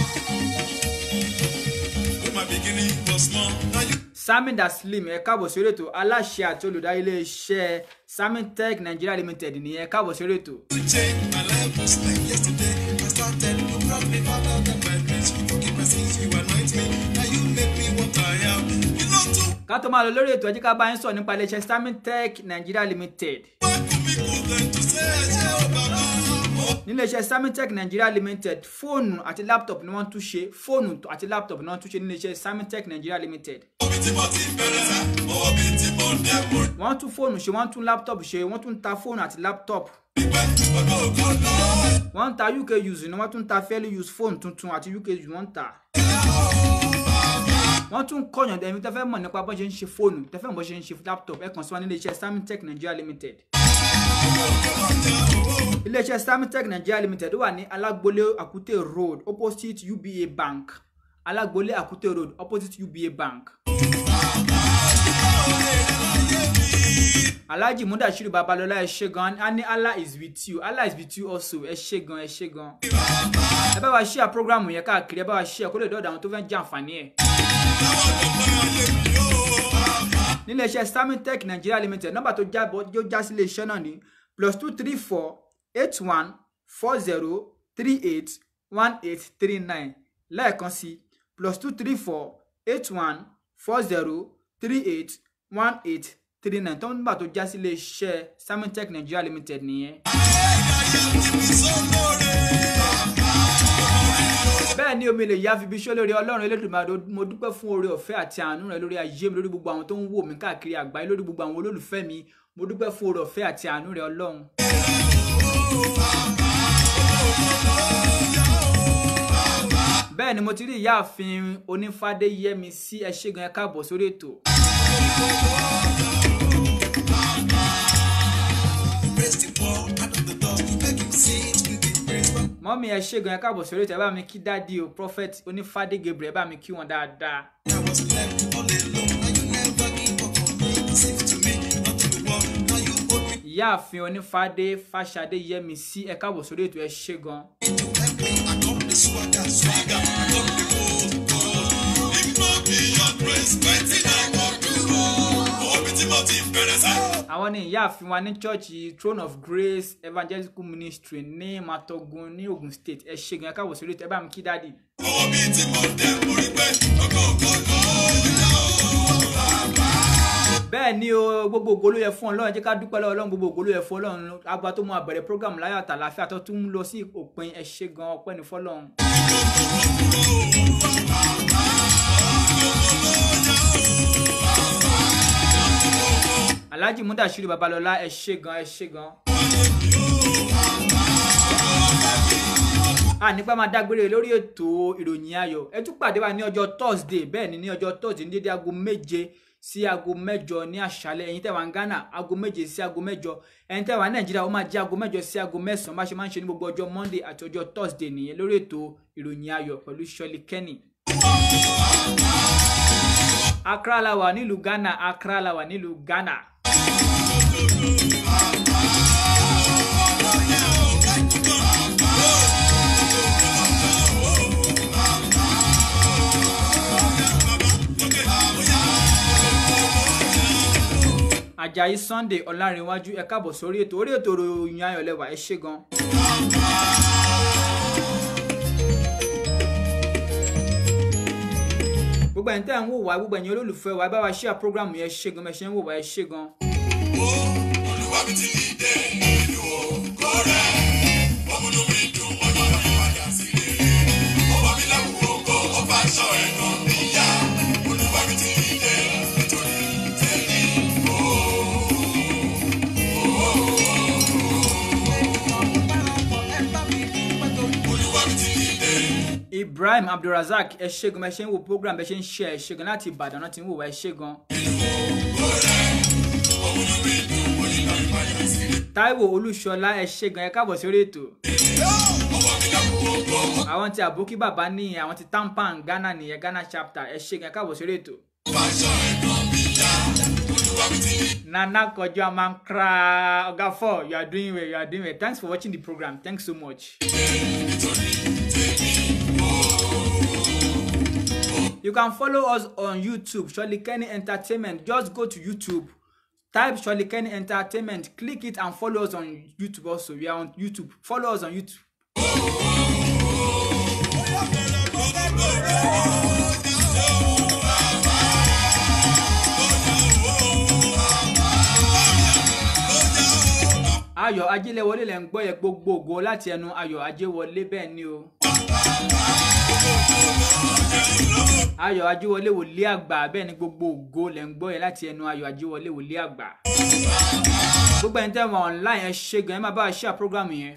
When my beginning was small, now you samin daslim ẹ káàbọ̀ sí orí ètò aláṣẹ àti olùdarí iléeṣẹ́ samin tech nigeria limited nìyẹn ẹ káàbọ̀ sí orí ètò. change my life was like yesterday. I started, you brought me farther than my dreams. You forgive my sins, you anoint me. Now you make me what I am. You know to ká tó máa lọ lórí ètò ẹ jẹ́ ká bá yín sọ nípa iléeṣẹ́ samin tech nigeria limited work with me good than to say, oh, Baba. Oh, níléeṣẹ́ samitech nigeria limited fóònù àti laptop ni wọ́n tún ṣe fóònù àti laptop ni wọ́n tún ṣe níléeṣẹ́ samitech nigeria limited omi tí mo ti bẹ̀rẹ̀ sá, owó mi tí mo dẹ̀ mo rí wọ́n tún fóònù ṣe wọ́n tún laptop ṣe wọ́n tún ta fóònù àti laptop pẹ́, ọ̀dọ́ ògo lọ. wọ́n ń ta uk use ni wọ́n tún ta fairly use fóònù tuntun àti uk use wọ́n ń ta wọ́n tún kọ̀yàn ẹ̀mí tẹ́ fẹ́ mọ̀ nípa bọ́n ṣe ń ṣe fóònù tẹ́ fẹ́ mọ̀ bọ́n ṣe ń ṣe laptop ẹ kàn sí wa ní iléeṣẹ́ samitech nigeria limited iléeṣẹ́ samitech nigeria limited wà ní alágbolé àkútè road opposite uba bank alágbolé àkútè road opposite uba bank. alhaji mudashiru babalọla ẹ ṣe gan a ní allah is with you allah is with you also ẹ ṣe gan ẹ ṣe gan. ẹ bá wa ṣíà programu yẹn káàkiri ẹ bá wa ṣíà kó lè dọ́ọ̀dọ̀ àwọn tó fẹ́ jẹ àǹfààní ẹ̀. níléeṣẹ́ samitech nigeria limited nọ́mbà tó jábọ̀ yóò já sí iléeṣẹ́ náà ní plus two three four eight one four zero three eight one eight three nine lẹ́ẹ̀kan sí plus two three four eight one four zero three eight one eight three nine tó nọ́mbà tó já sí iléeṣẹ́ samitech nigeria limited nìyẹn. bẹ́ẹ̀ ni omi lè yá fi bí iṣẹ́ lórí ọlọ́run elédùnmáà mo dúpẹ́ fún oore ọ̀fẹ́ àti àánú rẹ lórí ayé mi lórí gbogbo àwọn tó ń wò mí káàkiri àgbáyé lórí gbogbo àwọn olólùfẹ́ mi mo dúpẹ́ fún oore ọ̀fẹ́ àti àánú rẹ ọlọ́run. bẹ́ẹ̀ ni mo ti rí ìyáàfin onífádé yẹmi sí ẹ ṣé gan ẹ káàbọ̀ sórí ètò. Praise the poor out of the dust, you make him sit in the praise. mọ́mí ẹ ṣé gan ẹ káàbọ̀ sórí ètò ẹ bá mi kí dádì o prophet onífádé gabriel ẹ bá mi kí wọn dáadáa. I was left all alone, now you never give up on me. It seems to me, not to the world, now you hold me ìyáàfin onífádé fàṣadé yẹmi sí ẹ káàbọ̀ sórí ètò ẹ ṣé gan. to help me. I come the swagger, swagger, I come the gold, gold. If not be your grace, wetin I go do? Owó mi tí mo ti bẹ̀rẹ̀ sá. àwọn ní ìyáàfin wa ní chọ́ọ̀chì throne of grace evangelical ministry ní matogun ní ogun state ẹ ṣé gan ẹ káàbọ̀ sórí ètò ẹ bá mi kí dádì. Owó mi tí mo dẹ̀ mo rí pé ọgọ́ ògo lọ. bẹ́ẹ̀ ni o gbogbo ògo ló yẹ fún ọlọ́run ẹ jẹ́ ká dúpẹ́ lọ́wọ́ ọlọ́run gbogbo ògo ló yẹ fún ọlọ́run agba tó mú abẹ̀rẹ̀ program láyọ̀ àtàlàfíà tó tún ń lọ sí òpin ẹ ṣé gan ọpẹ́ ní fọlọ́run. alhaji mudashiru babalọla ẹ ṣé gan ẹ ṣé gan. a nípa máa dágbére lórí ètò ìròyìn ayọ̀ ẹ tún pàdé wa ní ọjọ́ thursday bẹ́ẹ̀ ni ní ọjọ́ thursday ní dédé aago méje sí aago mẹ́jọ ní àṣálẹ́ ẹ̀yin tẹ́ wà ní ghana aago méje sí aago mẹ́jọ ẹ̀yin tẹ́ wà ní nàìjíríà ó máa jẹ́ aago mẹ́jọ sí aago mẹ́sàn-án bá ṣe máa ń ṣe ní gbogbo ọjọ́ monday àti ọjọ́ thursday nìyẹn lórí ètò ìròyìn ayọ̀ pẹ̀lú shirley kenny. accra la wà nílùú ghana accra la wà nílùú ghana. ajayi sunday ọlárìnwájú ẹ káàbọ̀ sórí ètò orí ètò ìròyìn ayọ̀ lẹ́wà ẹ ṣé gan. gbogbo ẹ̀yin tẹ́ ẹ̀ ń wò wá gbogbo ẹ̀yin olólùfẹ́ wa ẹ bá wa ṣíà prógrámù yẹn ṣé gan mẹ́ṣẹ́ ń wò wá ẹ ṣé gan. Olúwa mi ti dìde nínú ògo rẹ̀. Ó múnú mi dùn, ó yọ mí padà sí rere. Ó wà mí lẹ́wù ògo, ó bá aṣọ ẹ̀gàn mi yá. Olúwa mi ti dìde nítorí tèmi. Olúwa mi ti dìde. ibrahim abdulrasaq ẹ ṣé gan mẹ́ṣẹ́ ń wò program ẹ ṣe ń ṣe ẹ ṣé gan láti ìbàdàn náà ti ń wò wá ẹ ṣé gan. Ó múnú mi dùn, ó yí mi padà sí rere. taiwo olúṣọlá ẹ ṣé gan ẹ káàbọ̀ sórí ètò. Ó wà mí lẹ́wù ògo, ó àwọn ti àbókí bàbá nìyẹn àwọn ti tampan ghana nìyẹn ghana chapter ẹ ṣé gan ẹ káàbọ̀ sórí ètò. bá aṣọ ẹ̀gàn mi yá. Olúwa Nana Kojo Amankra Oga 4, you are doing well, you are doing well. Thanks for watching the program. Thanks so much. You can follow us on YouTube, Shirley Kenny Entertainment. Just go to YouTube, type Shirley Kenny Entertainment, click it and follow us on YouTube also. We are on YouTube. Follow us on YouTube. Ayọ̀ Ajílẹ̀wọlé lẹ̀ ń gbọ́ yẹ gbogbo ògo láti ẹnu Ayọ̀ Ajéwọlé bẹ́ẹ̀ ni o. Ayọ̀ Ajíwọlé wòlé àgbà bẹ́ẹ̀ ni gbogbo ògo lẹ̀ ń gbọ́ yẹ láti ẹnu Ayọ̀ Ajíwọlé wòlé àgbà. Gbogbo ẹni tẹ́ wọn online ẹ ṣe gan ẹ máa bá a ṣe àpọ́gàmù yẹn.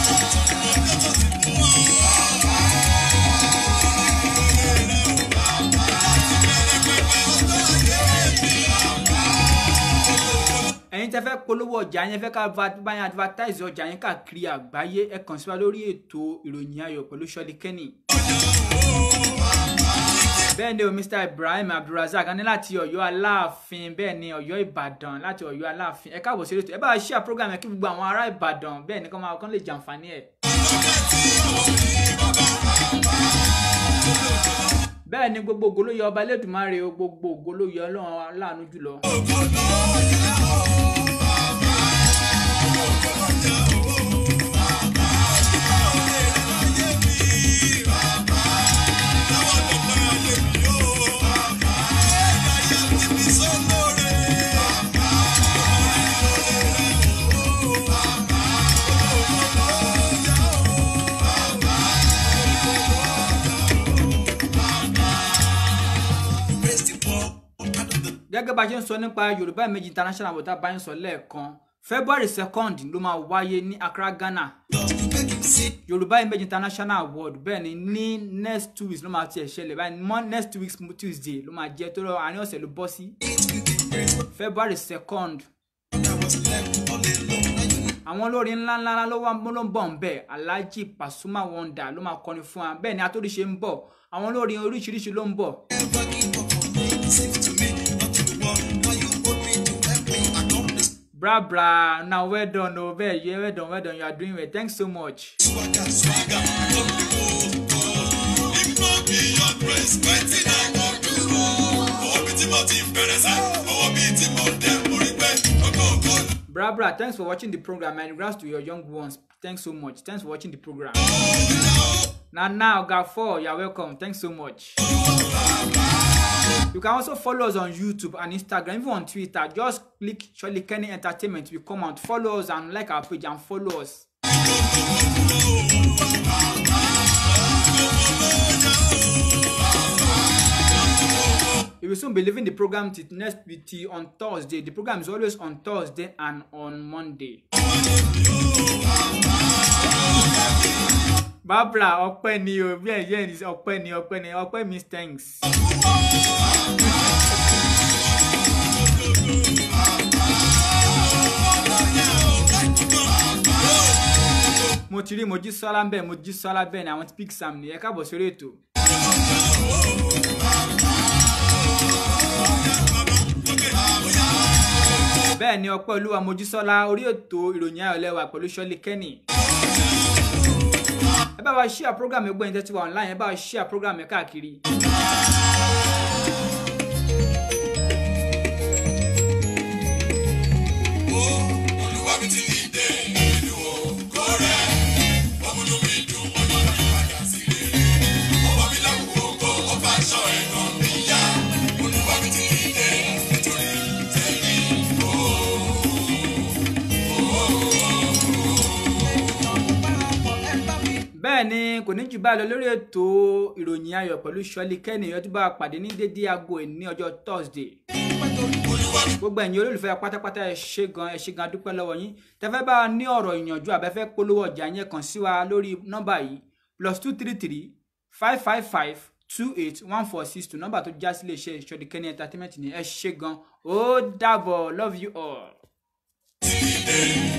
ẹ̀yin tẹ́ fẹ́ polówó ọjà yẹn fẹ́ ká báyìí advertise ọjà yẹn káàkiri àgbáyé ẹ kàn sí wa lórí ètò ìròyìn ayọ̀ pẹ̀lú Ṣọ́lí Kenny. bẹ́ẹ̀ ni o Mr Ibrahim Abdulrasaq ní láti Ọ̀yọ́ Aláàfin bẹ́ẹ̀ ni Ọ̀yọ́ Ìbàdàn láti Ọ̀yọ́ Aláàfin ẹ káàbọ̀ sí ètò ẹ bá wa share program yẹn kí gbogbo àwọn ará Ìbàdàn bẹ́ẹ̀ ni kán máa kán lè jàǹfààní ẹ̀. bẹ́ẹ̀ ni gbogbo ògo ló yẹ ọba Elédùmarè o gbogbo ògo ló yẹ Ọlọ́run aláàánú jùlọ. gẹ́gẹ́ bá a ṣe ń sọ nípa yorùbá méjì international water bá ń sọ lẹ́ẹ̀kan february second ló máa wáyé ní accra ghana yorùbá méjì international award bẹ́ẹ̀ ni ní next two weeks ló máa tiẹ̀ ṣẹlẹ̀ báyìí mọ́ next two weeks tuesday ló máa jẹ́ tó lọ àárín ọ̀sẹ̀ ló bọ́ sí february second àwọn olórin ńláńlá ló wá ló ń bọ̀ ń bẹ̀ alhaji pasuma wonder ló máa kọrin fún wa bẹ́ẹ̀ ni atóríṣe ń bọ̀ àwọn olórin oríṣiríṣi ló ń bọ̀. bra bra na well done o bẹ́ẹ̀ yẹ well done well done you are doing well thanks so much. Bra bra, thanks for watching the program and regards to your young ones. Thanks so much. Thanks for watching the program. Now now, God four, you're welcome. Thanks so much. You can also follow us on YouTube and Instagram, even on Twitter. Just click Shirley Kenny Entertainment. We come out, follow us and like our page and follow us. We will soon be leaving the program till next week till on Thursday. The program is always on Thursday and on Monday. Barbara ọpẹ́ ni o bí ẹyẹ ní ọpẹ́ ni ọpẹ́ ni ọpẹ́ means thanks. mo ti rí Mojísọ́lá ń bẹ̀ Mojísọ́lá bẹ́ẹ̀ ni àwọn tí pick sam nìyẹn káàbọ̀ sórí ètò. bẹ́ẹ̀ ni ọpẹ́ olúwa Mojísọ́lá orí ètò ìròyìn ayọ̀lẹ́wà pẹ̀lú Ṣọ́lí Kenny ẹ bá wa share program ẹgbẹ́ yẹn tẹ́tí wa online ẹ bá wa share program ẹ káàkiri. bẹ́ẹ̀ ni kò ní jù báyìí lọ lórí ètò ìròyìn ayọ̀ pẹ̀lú Ṣọ́lí Kenny ọdún bá pàdé ní dédé aago ẹ̀ ní ọjọ́ Thursday gbogbo ẹ̀yin olólùfẹ́ pátápátá ẹ ṣé gan ẹ ṣé gan dúpẹ́ lọ́wọ́ yín tẹ́fẹ́ bá wa ní ọ̀rọ̀ ìyànjú àbẹ́fẹ́ polówó ọjà yẹn kàn sí wa lórí nọ́mbà yìí plus two three three five five five two eight one four six two nọ́mbà tó já sí iléeṣẹ́ Ṣọ́lí Kenny entertainment ni ẹ ṣé gan ó dàbọ̀ love you all.